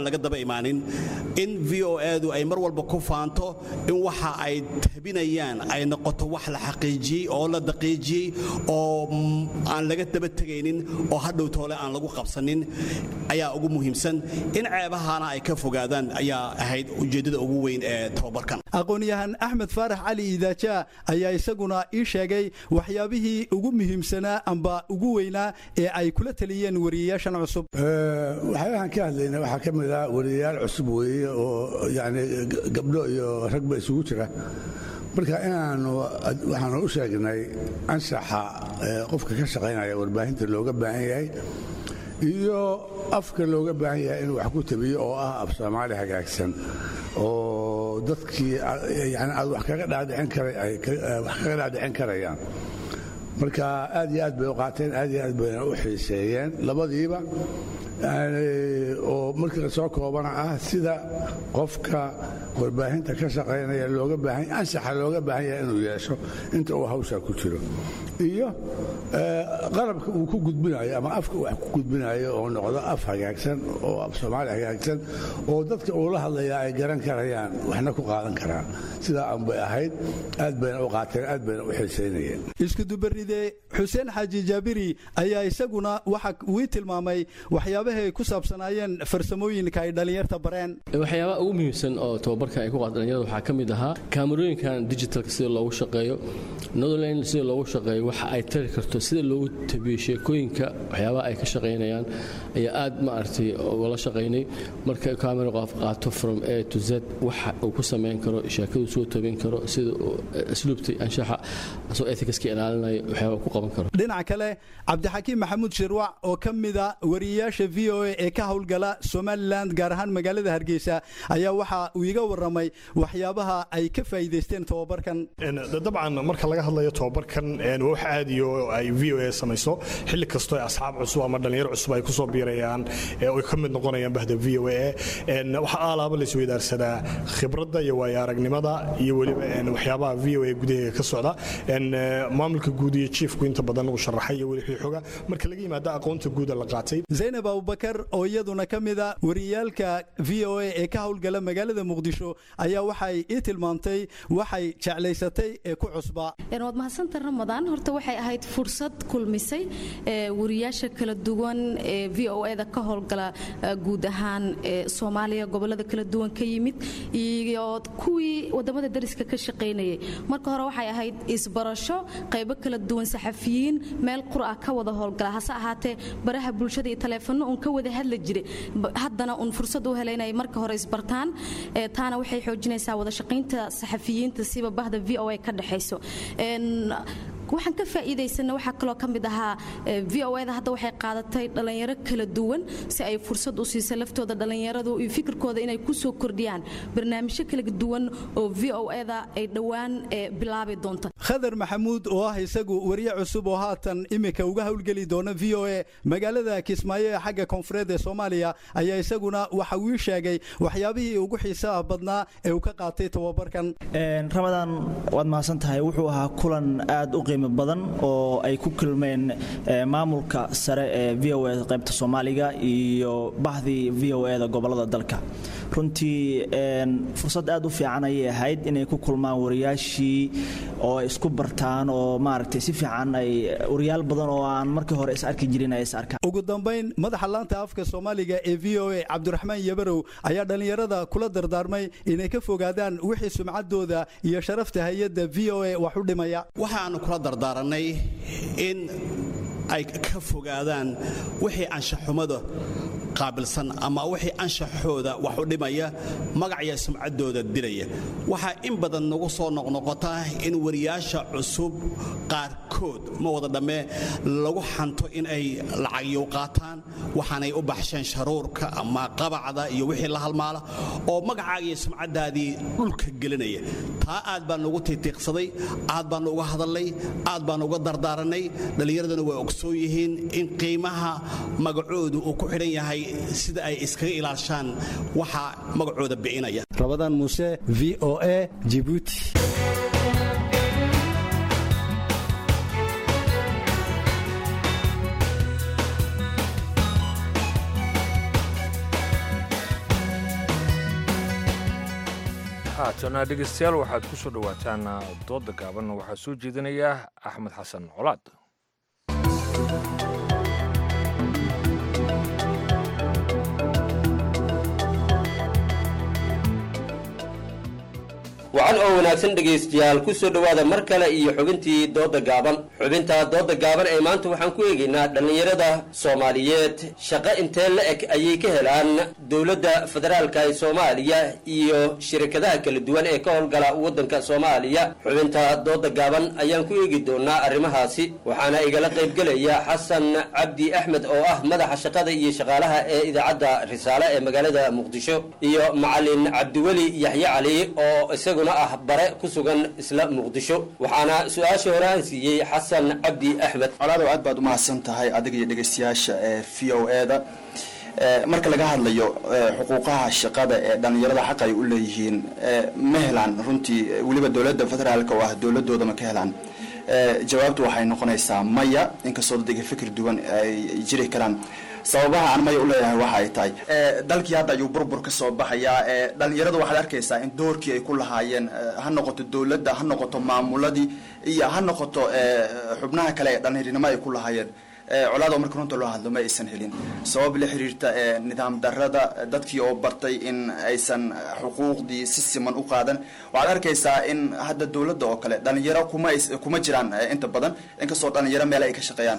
imaanin in v o edu ay mar walba ku faanto in waxa ay tabinayaan ay noqoto wax la xaqiijiyey oo la daqiijiyey oo aan laga daba tegaynin oo hadhow toole aan lagu qabsanin ayaa ugu muhiimsan in ceebahana ay ka fogaadaan ayaa ahayd ujeeddada ugu weyn ee tababarkan aqoon-yahan axmed faarax cali iidaaja ayaa isaguna ii sheegay waxyaabihii ugu muhiimsanaa amba ugu weynaa ee ay kula taliyeen wariyayaashan cusub waxyaabahan ka hadlayna waxaa ka mid ah wariyayaal cusub weeye oo yani gabdho iyo ragba isugu jira marka inaanu waxaanu u sheegnay anshaxa qofka ka shaqaynaya warbaahinta looga baahan yahay iyo afka looga baahan yahay inuu wax ku tabiyo oo ah af soomaali hagaagsan oo dadkii yani aad wax kaga dhaadhicin karayaan marka aad iyo aad bay u qaateen aad iyo aad bayna u xiiseeyeen labadiiba oo markii lasoo koobana ah sida qofka warbaahinta ka shaqaynaya looga baahan ansaxa looga baahan yahay inuu yeesho inta uu hawshaa ku jiro iyo qalabka uu ku gudbinayo ama afka wax ku gudbinayo oo noqdo af hagaagsan oo af soomaali hagaagsan oo dadka uu la hadlaya ay garan karayaan waxna ku qaadan karaan sidaa aan bay ahayd aad bayna u qaateen aad bayna u xiisaynayeen iskudubaride xuseen xaaji jaabiri ayaa isaguna waxa wii tilmaamay waxyaabahay ku saabsanaayeen farsamooyinka ay dhallinyarta bareen waxyaabaha ugu muhiimsan oo tababarka ay ku qaata dhalinyarada waxaa ka mid ahaa kaamarooyinkan digitalka sida loogu shaqeeyo netherland sida loogu shaqeeyo waxa ay tari karto sida loogu tabiyo sheekooyinka waxyaabaha ay ka shaqaynayaan ayaa aad maaragtay ugala shaqaynay marka kaamera qof qaato from a to z waxa uu ku samayn karo sheekadu soo tabin karo sida asluubta anshaxa asoo ethicska ilaalinayo waxyaaba ku qaban karo dhinaca kale cabdixakiim maxamuud shirwac oo ka mida wariyayaasha v o a ee ka howlgala somalilan gaar ahaan magaalada hargeysa ayaa waxa uu iga waramay waxyaabaha ay ka faa'iidaysteen tobabarkan dabcan marka laga hadlayo tobabarkan waa wax aadiyo ay v o a samayso xilli kastoo asxaab cusub ama dhalinyaro cusub ay kusoo biirayaan oy ka mid noqonayaan bahda v o a waxaa aalaaba la isweydaarsadaa khibradda iyo waayo aragnimada iyo weliba waxyaabaha v o a gudaheega ka socda maamulka guud iyo jiefku inta badan uu sharaxay iyo weli xooga marka laga yimaado aqoonta guuda la qaatay zaynab abubakar oo iyaduna ka mida wariyaalka v o a ee ka howlgala magaalada muqdisho ayaa waxay ii tilmaamtay waxay jeclaysatay ee ku cusbaa waad mahadsanta ramadaan horta waxay ahayd fursad kulmisay wariyaasha kala duwan ee v o eda ka howlgala guud ahaan soomaaliya gobolada kala duwan ka yimid iyo kuwii wadamada dariska ka shaqaynayay marka hore waxay ahayd isbarasho qaybo kala duwan saxafiyiin meel qura ka wada howlgala hase ahaatee baraha bulshada iyo taleefano uun ka wada hadli jiray haddana uun fursad u helay inay marka hore isbartaan taana waxay xoojinaysaa wada shaqaynta saxafiyiinta siba bahda v o a ka dhexayso waxaan ka faa'iidaysana waxaa kaloo ka mid ahaa v o eda hadda waxay qaadatay dhallinyaro kala duwan si ay fursad u siisa laftooda dhallinyaradu iyo fikirkooda inay ku soo kordhiyaan barnaamijyo kala duwan oo v o eda ay dhowaan bilaabi doonto khadar maxamuud oo ah isagu wariye cusub oo haatan imika uga howlgeli doona v o a magaalada kismaayo ee xagga koonfureed ee soomaaliya ayaa isaguna waxa uu sheegay waxyaabihii ugu xiisaha badnaa ee uu ka qaatay tababarkan ramadaan waad mahadsan tahay wuxuu ahaa kulan aad u qiimo badan oo ay ku kulmeen maamulka sare ee v o a qaybta soomaaliga iyo bahdii v o eda gobolada dalka runtii fursad aad u fiican ayay ahayd inay ku kulmaan wariyaashii oo ay isku bartaan oo maaragtay si fiican ay wariyaal badan oo aan markii hore is arki jirin ay is arkaan ugu dambayn madaxa laanta afka soomaaliga ee v o a cabdiraxmaan yabarow ayaa dhallinyarada kula dardaarmay inay ka fogaadaan wixii sumcaddooda iyo sharafta hay-adda v o a wax u dhimaya waxaannu kula dardaaranay in ay ka fogaadaan wixii anshaxumada qaabilsan ama wixii anshaxooda wax u dhimaya magacya sumcaddooda dilaya waxaa in badan nagu soo noqnoqota in wariyaasha cusub qaarkood ma wada dhammee lagu xanto in ay lacagyow qaataan waxaanay u baxsheen sharuurka ama qabacda iyo wixii la halmaala oo magacaaga iyo sumcaddaadii dhulka gelinaya taa aad baan nugu tiitiiqsaday aad baannu uga hadalnay aad baannu uga dardaaranay dhallinyaraduna way ogsoon yihiin in qiimaha magacoodu uu ku xidhan yahay sida ay iskaga ilaashaan waxa magacooda bicinaya rabadaan muuse v o a jibuuti haatana dhegeystayaal waxaad ku soo dhowaataan dooda gaaban waxaa soo jeedinaya axmed xasan colaad wacan oo wanaagsan dhegaystayaal ku soo dhowaada mar kale iyo xubintii dooda gaaban xubinta dooda gaaban ee maanta waxaan ku eegaynaa dhallinyarada soomaaliyeed shaqo intee la eg ayay ka helaan dowladda federaalka ee soomaaliya iyo shirkadaha kala duwan ee ka howlgala waddanka soomaaliya xubinta dooda gaaban ayaan ku eegi doonaa arrimahaasi waxaana igala qaybgelaya xasan cabdi axmed oo ah madaxa shaqada iyo shaqaalaha ee idaacadda risaale ee magaalada muqdisho iyo macalin cabdiweli yaxye cali oo isagu ah bare ku sugan isla muqdisho waxaana su-aasha hore aan siiyey xasan cabdi axmed colaadow aad baad umahadsan tahay adiga iyo dhegeystayaasha ee v o e da marka laga hadlayo xuquuqaha shaqada ee dhallinyarada xaq ay u leeyihiin ma helaan runtii weliba dowladda federaalka oo ah dowladooda ma ka helaan jawaabtu waxay noqonaysaa maya inkastoo dadga fikir duwan ay jiri karaan sababaha aan maya u leeyahay waxa ay tahay dalkii hadda ayuu burbur ka soo baxayaa dhalinyaradu waxaad arkaysaa in doorkii ay ku lahaayeen ha noqoto dowladda ha noqoto maamuladii iyo ha noqoto xubnaha kale ee dhalinyarinimo ay ku lahaayeen colaado marka runta loo hadlo ma aysan helin sabab la xiriirta nidaam darada dadkii oo bartay in aysan xuquuqdii si siman u qaadan waxaad arkaysaa in hadda dowladda oo kale dhalinyaro kuma kuma jiraan inta badan inkastoo dhalinyaro meel ay ka shaqeeyaan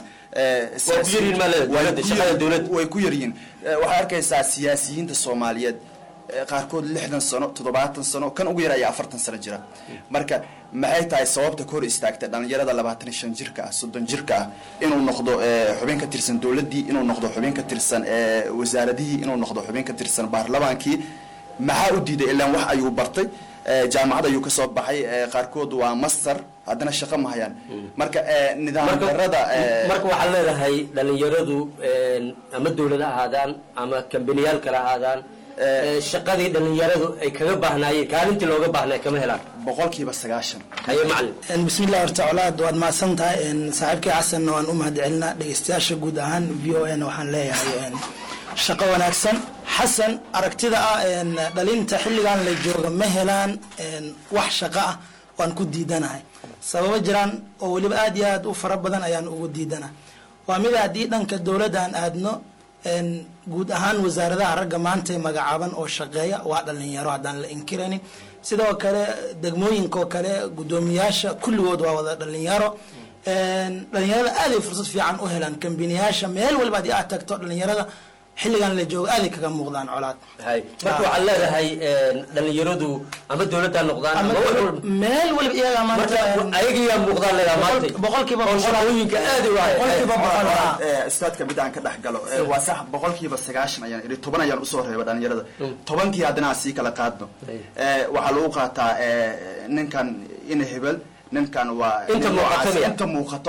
way ku yaryihiin waxaad arkaysaa siyaasiyiinta soomaaliyeed qaarkood lixdan sano toddobaatan sano kan ugu yar ayaa afartan sano jira marka maxay tahay sababta ka hor istaagta dhalinyarada labaatan iyo shan jirka ah soddon jirka ah inuu noqdo xubin ka tirsan dowladdii inuu noqdo xubin ka tirsan wasaaradihii inuu noqdo xubin ka tirsan baarlamaankii maxaa u diiday ilaan wax ayuu bartay jaamacad ayuu kasoo baxay qaarkood waa master haddana shaqo ma hayaan marka nidaam darada marka waxaad leedahay dhalinyaradu ama dowlad ha ahaadaan ama kambaniyaal kale ahaadaan shaqadii dhalinyaradu ay kaga baahnaayeen kaalintii looga baahnay kama helaan boqolkiiba sagaashan haye macalin bismillah horta colaad waad mahadsan tahay saaxiibkii xasanna waan u mahad celinaa dhegeystayaasha guud ahaan v o n waxaan leeyahay shaqo wanaagsan xasan aragtida ah dhalinta xilligan la jooga ma helaan wax shaqo ah waan ku diidanahay sababo jiraan oo weliba aad iyo aad u fara badan ayaan ugu diidana waa mid haddii dhanka dowladda aan aadno guud ahaan wasaaradaha ragga maanta magacaaban oo shaqeeya waa dhalinyaro haddaan la inkiraynin sidoo kale degmooyinkaoo kale guddoomiyaasha kulligood waa wada dhalinyaro dhalinyarada aaday fursad fiican u helaan kambiniyaasha meel walba haddii aad tagto dhalinyarada xilligan la joogo aaday kaga muuqdaan colaad marka waxaad leedahay dhalinyaradu ama dowladda noqdaan ama wax walba meel waliba iyagaa maanta ayagiyaa muuqdaan leedaha maanta boqolkiiba oo shaqooyinka aad u boqolkiiba boqol istaadka mid aan ka dhex galo waa sax boqolkiiba sagaashan ayaan idhi toban ayaan usoo reeba dhalinyarada tobankii haddana aan sii kala qaadno waxaa lagu qaataa ninkan ina hebel ninkan waa inta muuqato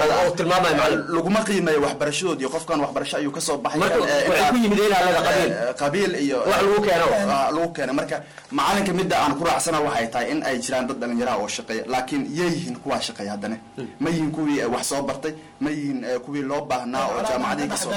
laguma qiimeeyo waxbarashadood iyo qofkan waxbarasho ayuu kasoo baxay qabiil iyo lagu keena marka macalinka midda aan ku raacsana waxay tahay in ay jiraan dad dhalinyaraha oo shaqeeya laakiin yay yihiin kuwaa shaqeeya haddana ma yihiin kuwii wax soo bartay ma yihiin kuwii loo baahnaa oo jaamacadihii kasoo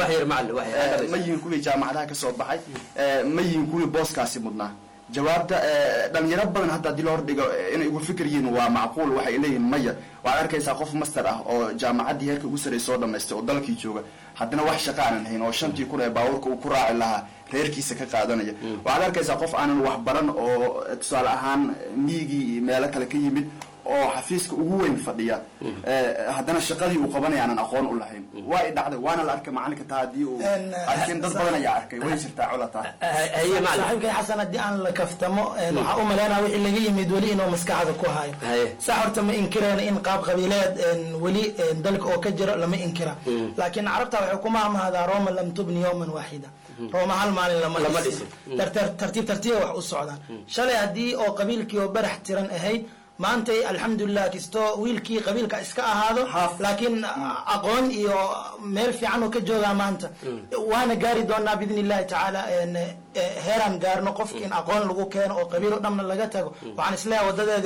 ma yihiin kuwii jaamacadaha kasoo baxay ma yihiin kuwii booskaasi mudnaa jawaabta dhalinyaro badan hadda haddii loo hordhigo inay ugu fikir yihiin waa macquul waxay leeyihiin maya waxaad arkaysaa qof master ah oo jaamacaddii heerka ugu sarey soo dhamaystay oo dalkii jooga haddana wax shaqa aanan hayn oo shantii kun ee baabuurka uu ku raaci lahaa reerkiisa ka qaadanaya waxaad arkaysaa qof aanan wax baran oo tusaale ahaan miigii meelo kale ka yimid oo xafiiska ugu weyn fadhiya haddana shaqadii uu qabanaya aanan aqoon u lahayn waa i dhacday waana la arkay macalinka taa haddii uu arkin dad badan ayaa arkay way jirtaa colata saaxiibkay xasan haddii aan la kaftamo waxaa u malaynaya wixii laga yimid weli inuu maskaxda ku hayo sax horta ma inkirayna in qaab qabiileed weli dalka oo ka jiro lama inkira laakiin carabta waxay ku maamahdaa roma lam tubni yowman waaxida rooma hal maalin lama dhisin tartiib tartiiba wax u socdaan shalay haddii oo qabiilkii oo barax tiran ahayd maantay alxamdulilah kastoo wiilkii qabiilka iska ahaado laakiin aqoon iyo meel fiican oo ka joogaa maanta waana gaari doonaa biidn illahi tacaala heeraan gaarno qofki in aqoon lagu keeno oo qabiil oo dhamna laga tago waxaan isleeyahay wadadeedi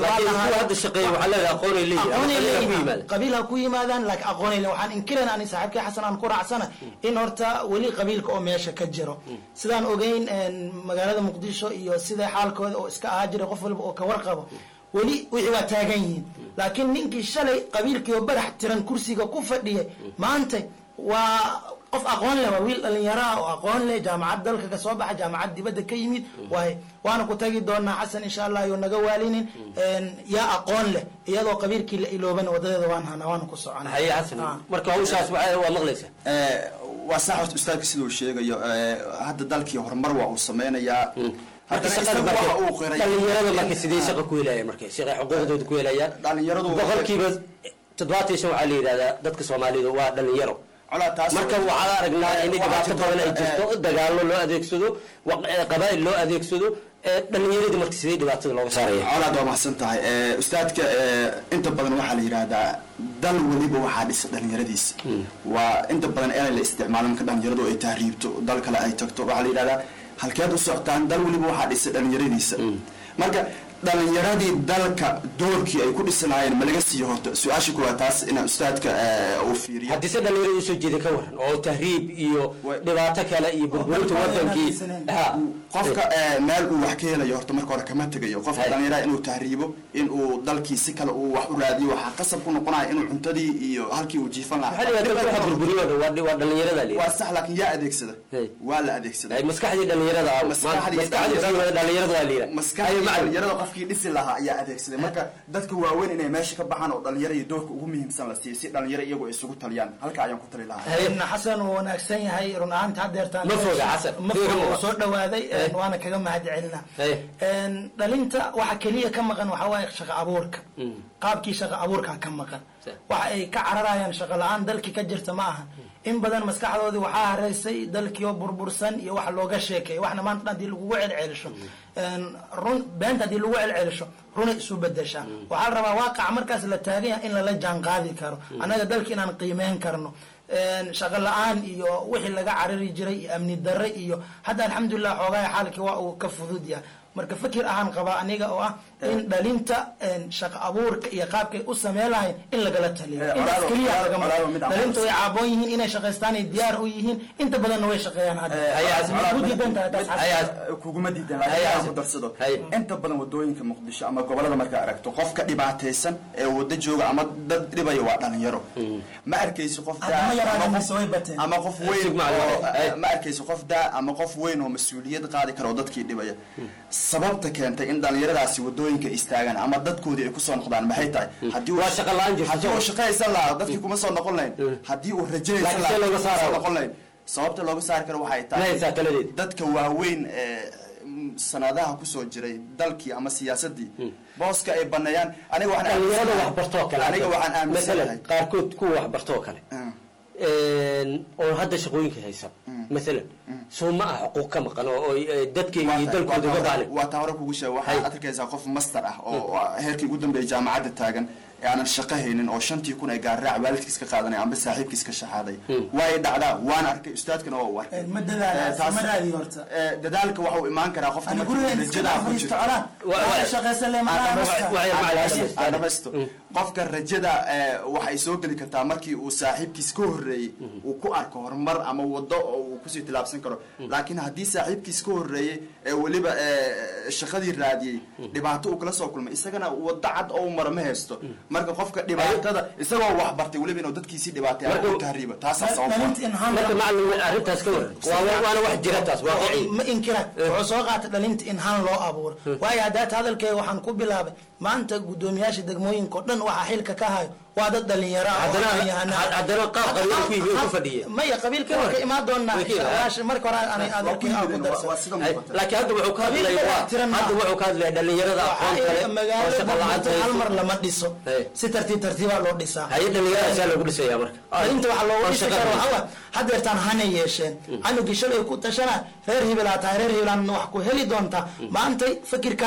qabiil ha ku yimaadaan laakiin aqoonay leeyihin waxaan inkirayna ani saaxiibkay xasan aan ku raacsana in horta weli qabiilka oo meesha ka jiro sidaan ogeyn magaalada muqdisho iyo sida xaalkooda oo iska ahaa jiray qof waliba oo ka warqabo weli wixii waa taagan yihiin laakiin ninkii shalay qabiilkii oo barax tiran kursiga ku fadhiyay maanta waa qof aqoon leh waa wiil dhalinyaro ah oo aqoon leh jaamacad dalka ka soo baxa jaamacad dibadda ka yimid waay waana ku tagi doonaa xasan insha allah yoo naga waalinin yaa aqoon leh iyadoo qabiilkii la ilooban wadadeeda waan hana waana ku socona haye xasan marka hawshaas waa maqlaysa waa sax horta ustaadka siduu sheegayo hadda dalkii horumar waa uu sameynayaa dhalinyarada marka sidee shaqa ku helayaan marka shaqa xuquuqdooda ku helayaan dhalinyaradu boqolkiiba toddobaatan shan waxaa la yidhahdaa dadka soomaalida waa dhalinyaro marka waxaan aragnaa in dhibaato badan ay jirto dagaallo loo adeegsado qabaa'il loo adeegsado dhalinyaradii marka sidee dhibaatada looga saaraya colaad waa mahadsan tahay ustaadka inta badan waxaa la yidhaahdaa dal weliba waxaa dhisa dhalinyaradiisa waa inta badan inay la isticmaalo marka dhalinyaradu ay tahriibto dal kale ay tagto waxaa la yidhahdaa halkeed u socotaan dal weliba waxaa dhisa dhalinyaradiisa marka dhalinyaradii dalka doorkii ay ku dhisanaayeen ma laga siiyo horta su-aasha kuwaa taas ina ustaadka uu fiiriyo haddii se dhalinyarada usoo jeeda ka waran oo tahriib iyo dhibaato kale iyo burburinta wadankii qofka meel uu wax ka helayo horta marka hore kama tegayo qofka dhalinyarada inuu tahriibo in uu dalkii si kale uu wax u raadiyo waxaa qasab ku noqonaya inuu cuntadii iyo halkii uu jiifan waa dhalinyarada waa sax laakiin yaa adeegsada waa la adeegsada maskaxdii dhalinyarada dhalinyarada maskaxdii dhalinyarada qofkii dhisi lahaa ayaa adeegsaday marka dadka waaweyn inay meesha ka baxaan oo dhalinyaro iyo doorka ugu muhiimsan la siiyo si dhalinyaro iyagu ay isugu taliyaan halka ayaan ku tali lahaa xasan uu wanaagsan yahay run ahaanta hadeertaan ma foga xasan ma foga soo dhawaaday waana kaga mahad celina dhalinta waxa keliya ka maqan waxa waaye shaqo abuurka qaabkii shaqo abuurka ka maqan waxa ay ka cararayaan shaqo la-aan dalkii ka jirta ma aha in badan maskaxdoodii waxaa hareysay dalkii oo burbursan iyo wax looga sheekeeya waxna maanta hadii lagugu celcelisho run beenta hadii lagu celcelisho runay isu bedeshaa waxaa la rabaa waaqaca markaas la taagan yahay in lala jaan qaadi karo annaga dalka inaan qiimeyn karno shaqo la-aan iyo wixii laga carari jiray iyo amni darre iyo hadda alxamdulilah xoogaha xaalkii waa uu ka fudud yahay marka fikir ahaan qabaa aniga oo ah in dhalinta shaqo abuurka iyo qaabkay u sameen lahayn in lagala taliyo intaas keliya lagama dhalinta way caaboon yihiin inay shaqaystaan ay diyaar u yihiin inta badanna way shaqeeyaan kuguma diidan laakiin ku darsado inta badan wadooyinka muqdisho ama gobolada markaa aragto qofka dhibaataysan ee wada jooga ama dad dhibaya waa dhalinyaro ma arkayso qof ama qof weyn ma arkayso qof daa ama qof weyn oo mas-uuliyad qaadi kara oo dadkii dhibaya sababta keentay in dhalinyaradaasi wadooyinka istaagaan ama dadkoodii ay kusoo noqdaan maxay tahay haddii uu shaqaysan lahaa dadkii kuma soo noqon lahayn haddii uu rajaynaysan lahaa soo noqon lahayn sababta looga saari karo waxay tahay dadka waaweyn ee sanadaha kusoo jiray dalkii ama siyaasadii booska ay baneeyaan aniga dhalinyarada waxbartoo kale aniga waxaan aaminsanahay qaarkood kuwa waxbartoo kale oo hadda shaqooyinka haysan maalan soo ma ah xuquuq ka maqan oo dadkayga iyo dalkooda uga baalin waa taa hore kugu sheega waxaad arkaysaa qof master ah oo heerkii ugu dambeeya jaamacadda taagan ee aanan shaqo haynin oo shantii kun ay gaarraac waalidkiis ka qaadanay amba saaxiibkiis ka shaxaaday waay dhacdaa waan arkay ustaadkana waa u arkay dadaalka waxa uu imaan karaa qofka rajadaadhamaysto qofka rajada waxay soo geli kartaa markii uu saaxiibkiis ka horreeyey uu ku arko horumar ama wado oo uu kusii tilaabsan karo laakiin haddii saaxiibkiis ka horreeyey ee weliba shaqadii raadiyey dhibaato uu kala soo kulmay isagana wado cad oo mara ma haysto marka qofka dhibaatada isagoo wax bartay weliba inuu dadkiisii dhibaatay ama u tahriiba taasaa marka macalin arrintaas ka war waana wax jira taas waaqici ma inkira wuxuu soo qaatay dhalinta in han loo abuuro waayo haddaata hadalkeega waxaan ku bilaabay maanta guddoomiyaasha degmooyinka oo dhan waxaa xilka ka hayo waa dad dhalinyaro haddana qaab qabiil ku yimi ku fadhiya maya qabiilka waa ka imaan doonaa marka hore aanay adeerkii aan ku darsan laakiin hadda wuxuu ka hadlaya hadda wuxuu ka hadlaya dhalinyarada aqoon kale oo shaqa la'aanta hal mar lama dhiso si tartiib tartiibaa loo dhisaa haye dhalinyaradaasa loogu dhisaya marka dhalinta waxaa loogu dhisi karo waxaa hadeertaan hanay yeesheen canugii shalay ku tashana reer hibilaa tahay reer hibilaan wax ku heli doontaa maantay fikirkaas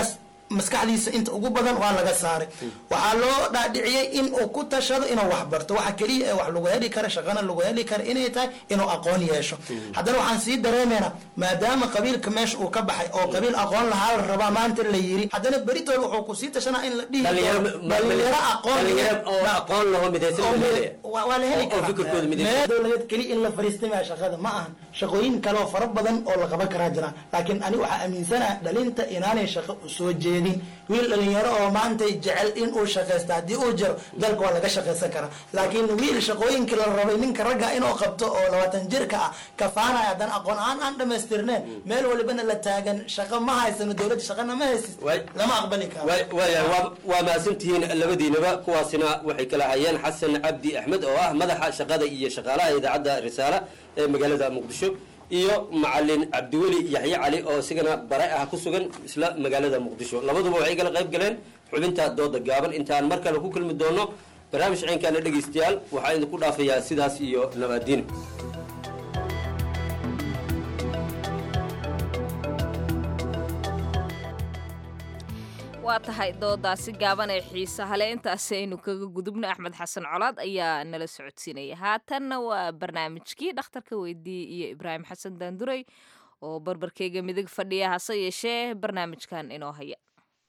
maskaxdiisa inta ugu badan waa laga saaray waxaa loo dhaadhiciyey in uu ku tashado inuu wax barto waxa keliya ee wax lagu heli kara shaqana lagu heli kara inay tahay inuu aqoon yeesho haddana waxaan sii dareemaynaa maadaama qabiilka meesha uu ka baxay oo qabiil aqoon lahaa la rabaa maanta la yiri haddana beritool wuxuu kusii tashanaa in la dhihi dhalinyaro aqoon waa la heli karaa dowladeed keliya in la fariistamaya shaqada ma ahan shaqooyin kale oo fara badan oo la qaban karaa jiraan laakiin ani waxaa aaminsanaha dhalinta inaanay shaqo usoo jeedin wiil dhalinyaro oo maanta jecel in uu shaqaysta haddii uu jiro dalka waa laga shaqaysan karaa laakiin wiil shaqooyinkii la rabay ninka ragga inuu qabto oo labaatan jirka ah kafaanaya haddana aqoon aan aan dhamaystirneen meel walibana la taagan shaqo ma haysano dowladda shaqana ma haysis lama aqbali karo waaya waa mahadsantihiin labadiinaba kuwaasina waxay kala hayeen xasan cabdi axmed oo ah madaxa shaqada iyo shaqaalaha idaacadda risaale ee magaalada muqdisho iyo macalin cabdiweli yaxye cali oo isigana bare ah ku sugan isla magaalada muqdisho labaduba waxay kala qayb galeen xubinta dooda gaaban intaan mar kale ku kulmi doono barnaamij ciinkaana dhegaystayaal waxaa idinku dhaafayaa sidaas iyo nabaadiin waa tahay doodaasi gaaban ee xiisahale intaasi aynu kaga gudubno axmed xasan colaad ayaa nala socodsiinaya haatanna waa barnaamijkii dhakhtarka weydiiyey iyo ibraahim xasan daanduray oo barbarkeyga midig fadhiya hase yeeshee barnaamijkan inoo haya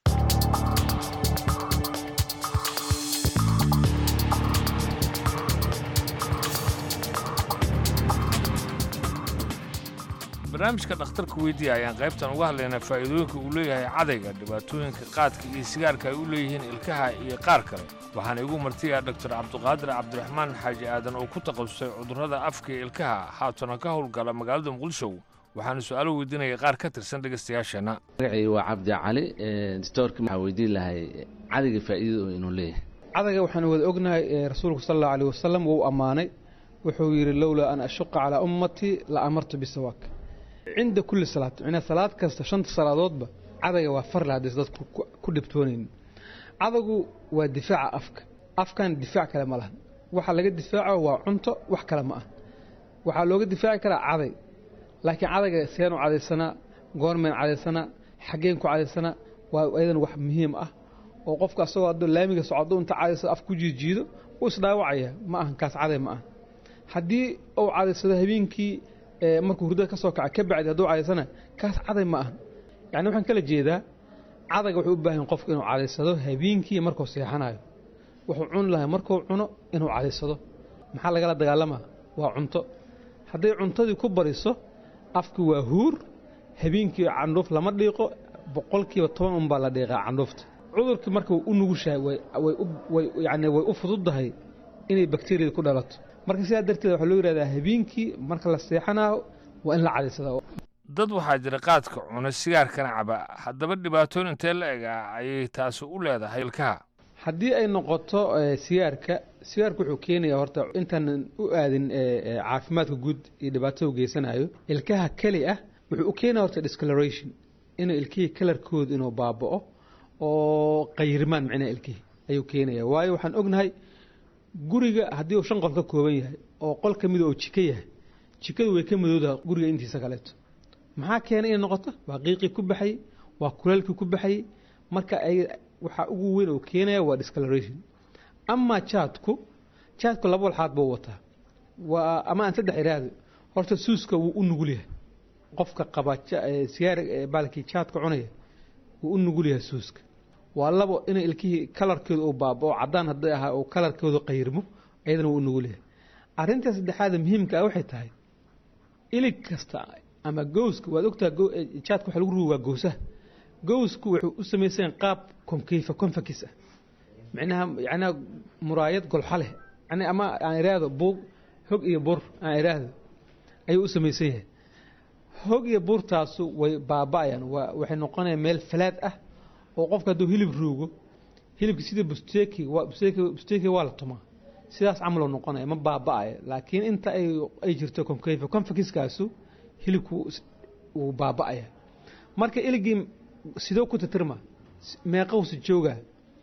barnaamijka dhakhtarka weydiiya ayaan qaybtan uga hadlaynaa faa'iidooyinka uu leeyahay cadayga dhibaatooyinka qaadka iyo sigaarka ay u leeyihiin ilkaha iyo qaar kale waxaana igu martiyaa doktor cabdiqaadir cabdiraxmaan xaaji aadan oo ku takhasusay cudurrada afka iyo ilkaha haatana ka howlgala magaalada muqdisho waxaana su-aalo weydiinaya qaar ka tirsan dhegaystayaasheenna magacii waa cabdi cali doctorka waxaa weydiin lahay cadayga faa'iidada inuu leeyahay cadayga waxaanu wada ognahay rasuulku sal allahu aleyh wasalam wuu ammaanay wuxuu yidhi lowlaa an ashuqa calaa ummatii la amartu bisawaak cinda kulli salaad micnaa salaad kasta shanta salaadoodba cadayga waa farle haddaysa dadku ku dhibtoonaynin cadagu waa difaaca afka afkan difaac kale ma lahan waxa laga difaaco waa cunto wax kale ma ah waxaa looga difaaci karaa caday laakiin cadayga seenu cadaysanaa goormeen cadaysanaa xaggeen ku cadaysanaa waa ayadan wax muhiim ah oo qofka asagoo hadduu laamiga socdo inta cadaysado af ku jiijiido wuu isdhaawacaya ma ahan kaas caday ma ah haddii uu cadaysado habeenkii markuu hurdada ka soo kaca ka bacdi hadduu cadaysana kaas caday ma aha yacni waxaan kala jeedaa cadayga wuxuu u baahan qofku inuu cadaysado habeenkii markuu seexanayo wuxuu cuni lahay markuu cuno inuu cadaysado maxaa lagala dagaalamaa waa cunto hadday cuntadii ku bariso afki waa huur habeenkii candhuuf lama dhiiqo boqolkiiba toban unbaa la dhiiqaa candhuufta cudurkii marka way u nugushahay yani way u fududdahay inay bakteriyada ku dhalato marka sidaa darteed waxaa loo yidhahdaa habeenkii marka la seexanayo waa in la cadaysada dad waxaa jira qaadka cuna sigaarkana caba haddaba dhibaatooyin intee la ega ayay taasi u leedahay ilkaha haddii ay noqoto sigaarka sigaarka wuxuu keenayaa horta intaanan u aadin caafimaadka guud iyo dhibaatada u geysanayo ilkaha keli ah wuxuu u keenaya horta discoloration inuu ilkihii kalarkooda inuu baaba'o oo qayrimaan micnaha ilkihii ayuu keenaya waayo waxaan ognahay guriga haddii uu shan qol ka kooban yahay oo qol ka mida oo jiko yahay jikadu way ka madoodaha guriga intiisa kaleeto maxaa keenay inay noqoto waa qiiqii ku baxayey waa kuleelkii ku baxayey marka ay waxaa ugu weyn oo keenaya waa discoloration ama jaadku jaadku laba walxaad buu wataa waa ama aan saddex iraahdo horta suuska wuu u nugul yahay qofka qaba sigaar baalkii jaadka cunaya wuu u nugul yahay suuska waa labo inay ilkihii kalarkooda uu baabao caddaan hadday ahaa oo kalarkooda qayrmo ayadana wuu u nugul yahay arrinta saddexaada muhiimka ah waxay tahay ilig kasta ama gowska waad ogtaha jaadka waxa lagu rugi waa gowsaha gowsku wuxuu u samaysan qaab konkeyfa konfakis ah micnaha yacnaa muraayad golxa leh yani ama aan iraahdo buug hog iyo bur aan iraahdo ayuu u samaysan yahay hog iyo burtaasu way baaba'ayaan waa waxay noqonayaan meel falaad ah oo qofka hadduu hilib ruugo hilibka sida busteki waa busteki busteki waa la tumaa sidaas camaloo noqonaya ma baaba'ayo laakiin inta ay ay jirto konkeyfa konfakiskaasu hilibku wuu baaba'aya marka iligii sidoo ku titirma meeqowsi joogaa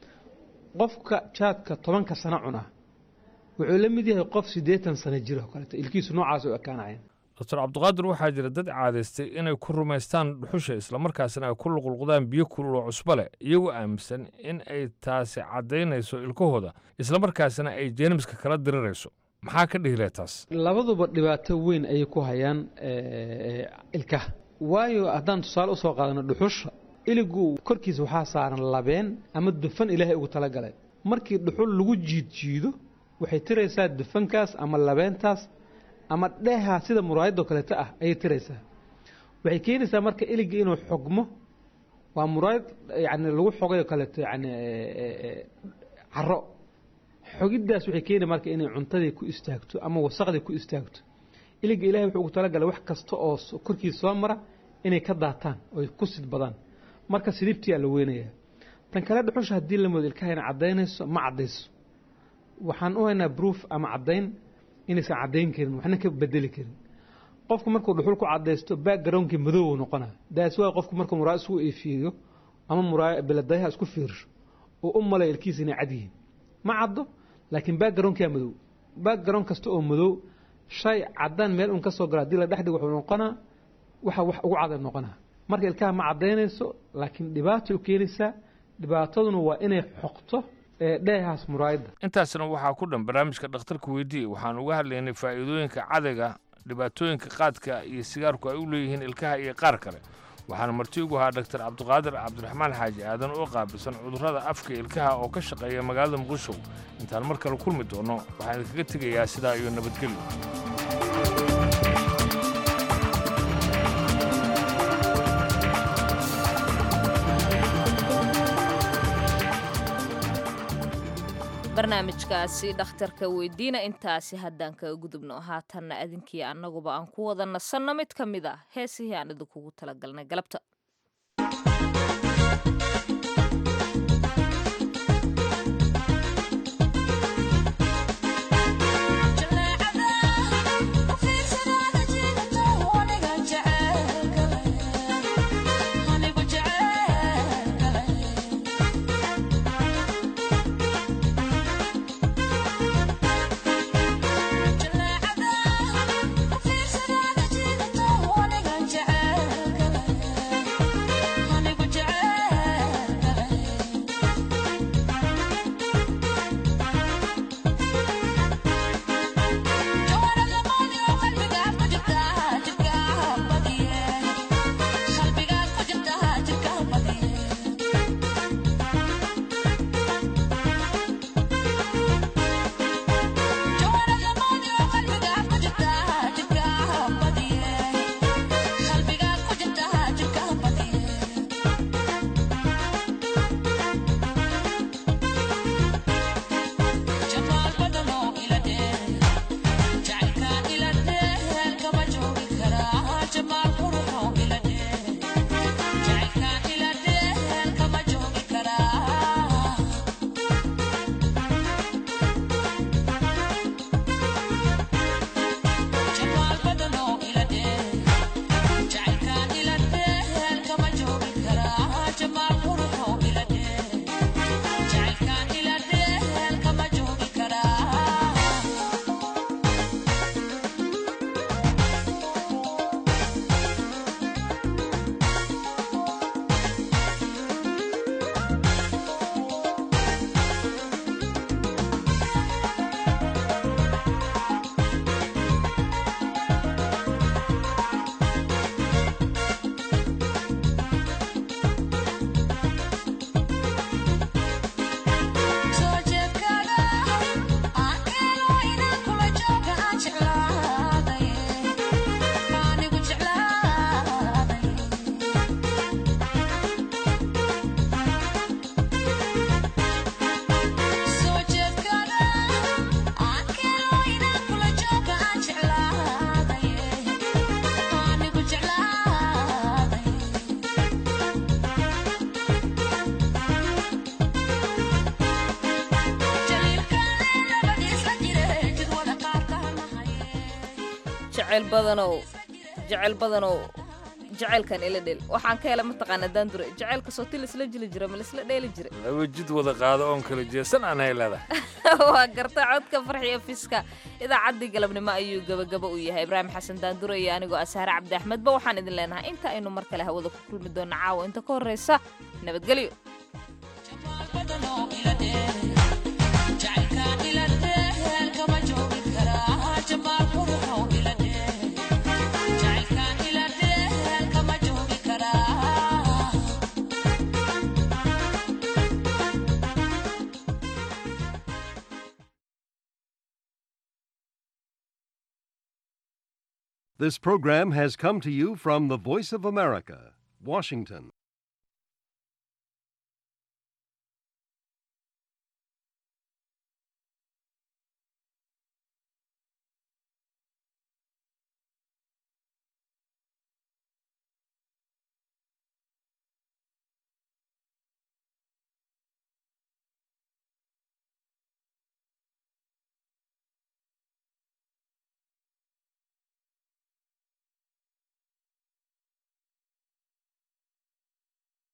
qofka jaadka tobanka sano cunaa wuxuu la mid yahay qof siddeetan sano jiro oo kaleeto ilkiisu noocaas u ekaanayaan doctor cabdiqaadir waxaa jira dad caadaystay inay ku rumaystaan dhuxusha islamarkaasna ay ku luqluqdaan biyo kulul oo cusbo leh iyagoo aaminsan in ay taasi caddaynayso ilkahooda islamarkaasna ay jeermiska kala dirirayso maxaa ka dhihilee taas labaduba dhibaato weyn ayay ku hayaan eh, ilkaha waayo haddaan tusaale usoo qaadano dhuxusha iligu korkiisa waxaa saaran labeen ama dufan ilaahay ugu talagalay markii dhuxul lagu jiidjiido waxay tiraysaa dufankaas ama labeentaas ama dheeha sida muraayadoo kaleeto ah ayay tiraysaa waxay keenaysaa marka iliga inuu xogmo waa muraayad yani lagu xogay oo kaleeto yani caro xogiddaas waxay keeni marka inay cuntadii ku istaagto ama wasaqdii ku istaagto iliga ilahay wuxuu ugu talagalay wax kasta oo s- korkiisa soo mara inay ka daataan oy ku sidbadaan marka sidibtiyaa la weynayaa tan kale dhuxusha haddii la moodo ilkaha inay caddaynayso ma caddayso waxaan u haynaa proof ama caddayn inaysan caddayn karin waxna ka bedeli karin qofku markuu dhuxul ku caddaysto backgroundkii madow uu noqonaa daas waa qofku markuu muraayad isku eefiiriyo ama muraaya biladayaha isku fiirsho uu u malay ilkiisa inay cad yihiin ma caddo laakiin backgroundkaa madow background kasta oo madow shay caddaan meel un ka soo gala haddii la dhex dhigo wuxuu noqonaa waxa wax ugu caday noqonaa marka ilkaha ma caddaynayso laakiin dhibaatay u keenaysaa dhibaataduna waa inay xoqto ee dheehaas muraayadda intaasna waxaa ku dhan barnaamijka dhakhtarka weydii waxaan uga hadlaynay faa'iidooyinka cadayga dhibaatooyinka qaadka iyo sigaarku ay u leeyihiin ilkaha iyo qaar kale waxaana marti ugu ahaa dhaktar cabdiqaadir cabdiraxmaan xaaji aadan oo qaabilsan cudurrada afka ilkaha oo ka shaqeeya magaalada muqdisho intaan mar kale kulmi doonno waxaan idinkaga tegayaa sidaa iyo nabadgelyo barnaamijkaasi dhakhtarka weydiina intaasi haddaan kaga gudubno haatanna adinkii annaguba aan ku wada nasanno mid ka mid ah heesihii aan idinkugu talagalnay galabta jecel badanow jecel badanow jaceylkan ila dheel waxaan ka hela mataqaana daandure jaceylka sooti laisla jili jira ma laisla dheeli jira laba jid wada qaado oon kala jeesan aan haylada waa garta codka farxiyo fiska idaacaddii galabnimo ayuu gabagaba u yahay ibraahim xasan daandure iyo anigoo asaare cabdi axmedba waxaan idin leenahay inta aynu mar kale hawada ku kulmi doona caawa inta ka horreysa nabadgelyo This program has come to you from the Voice of America, Washington.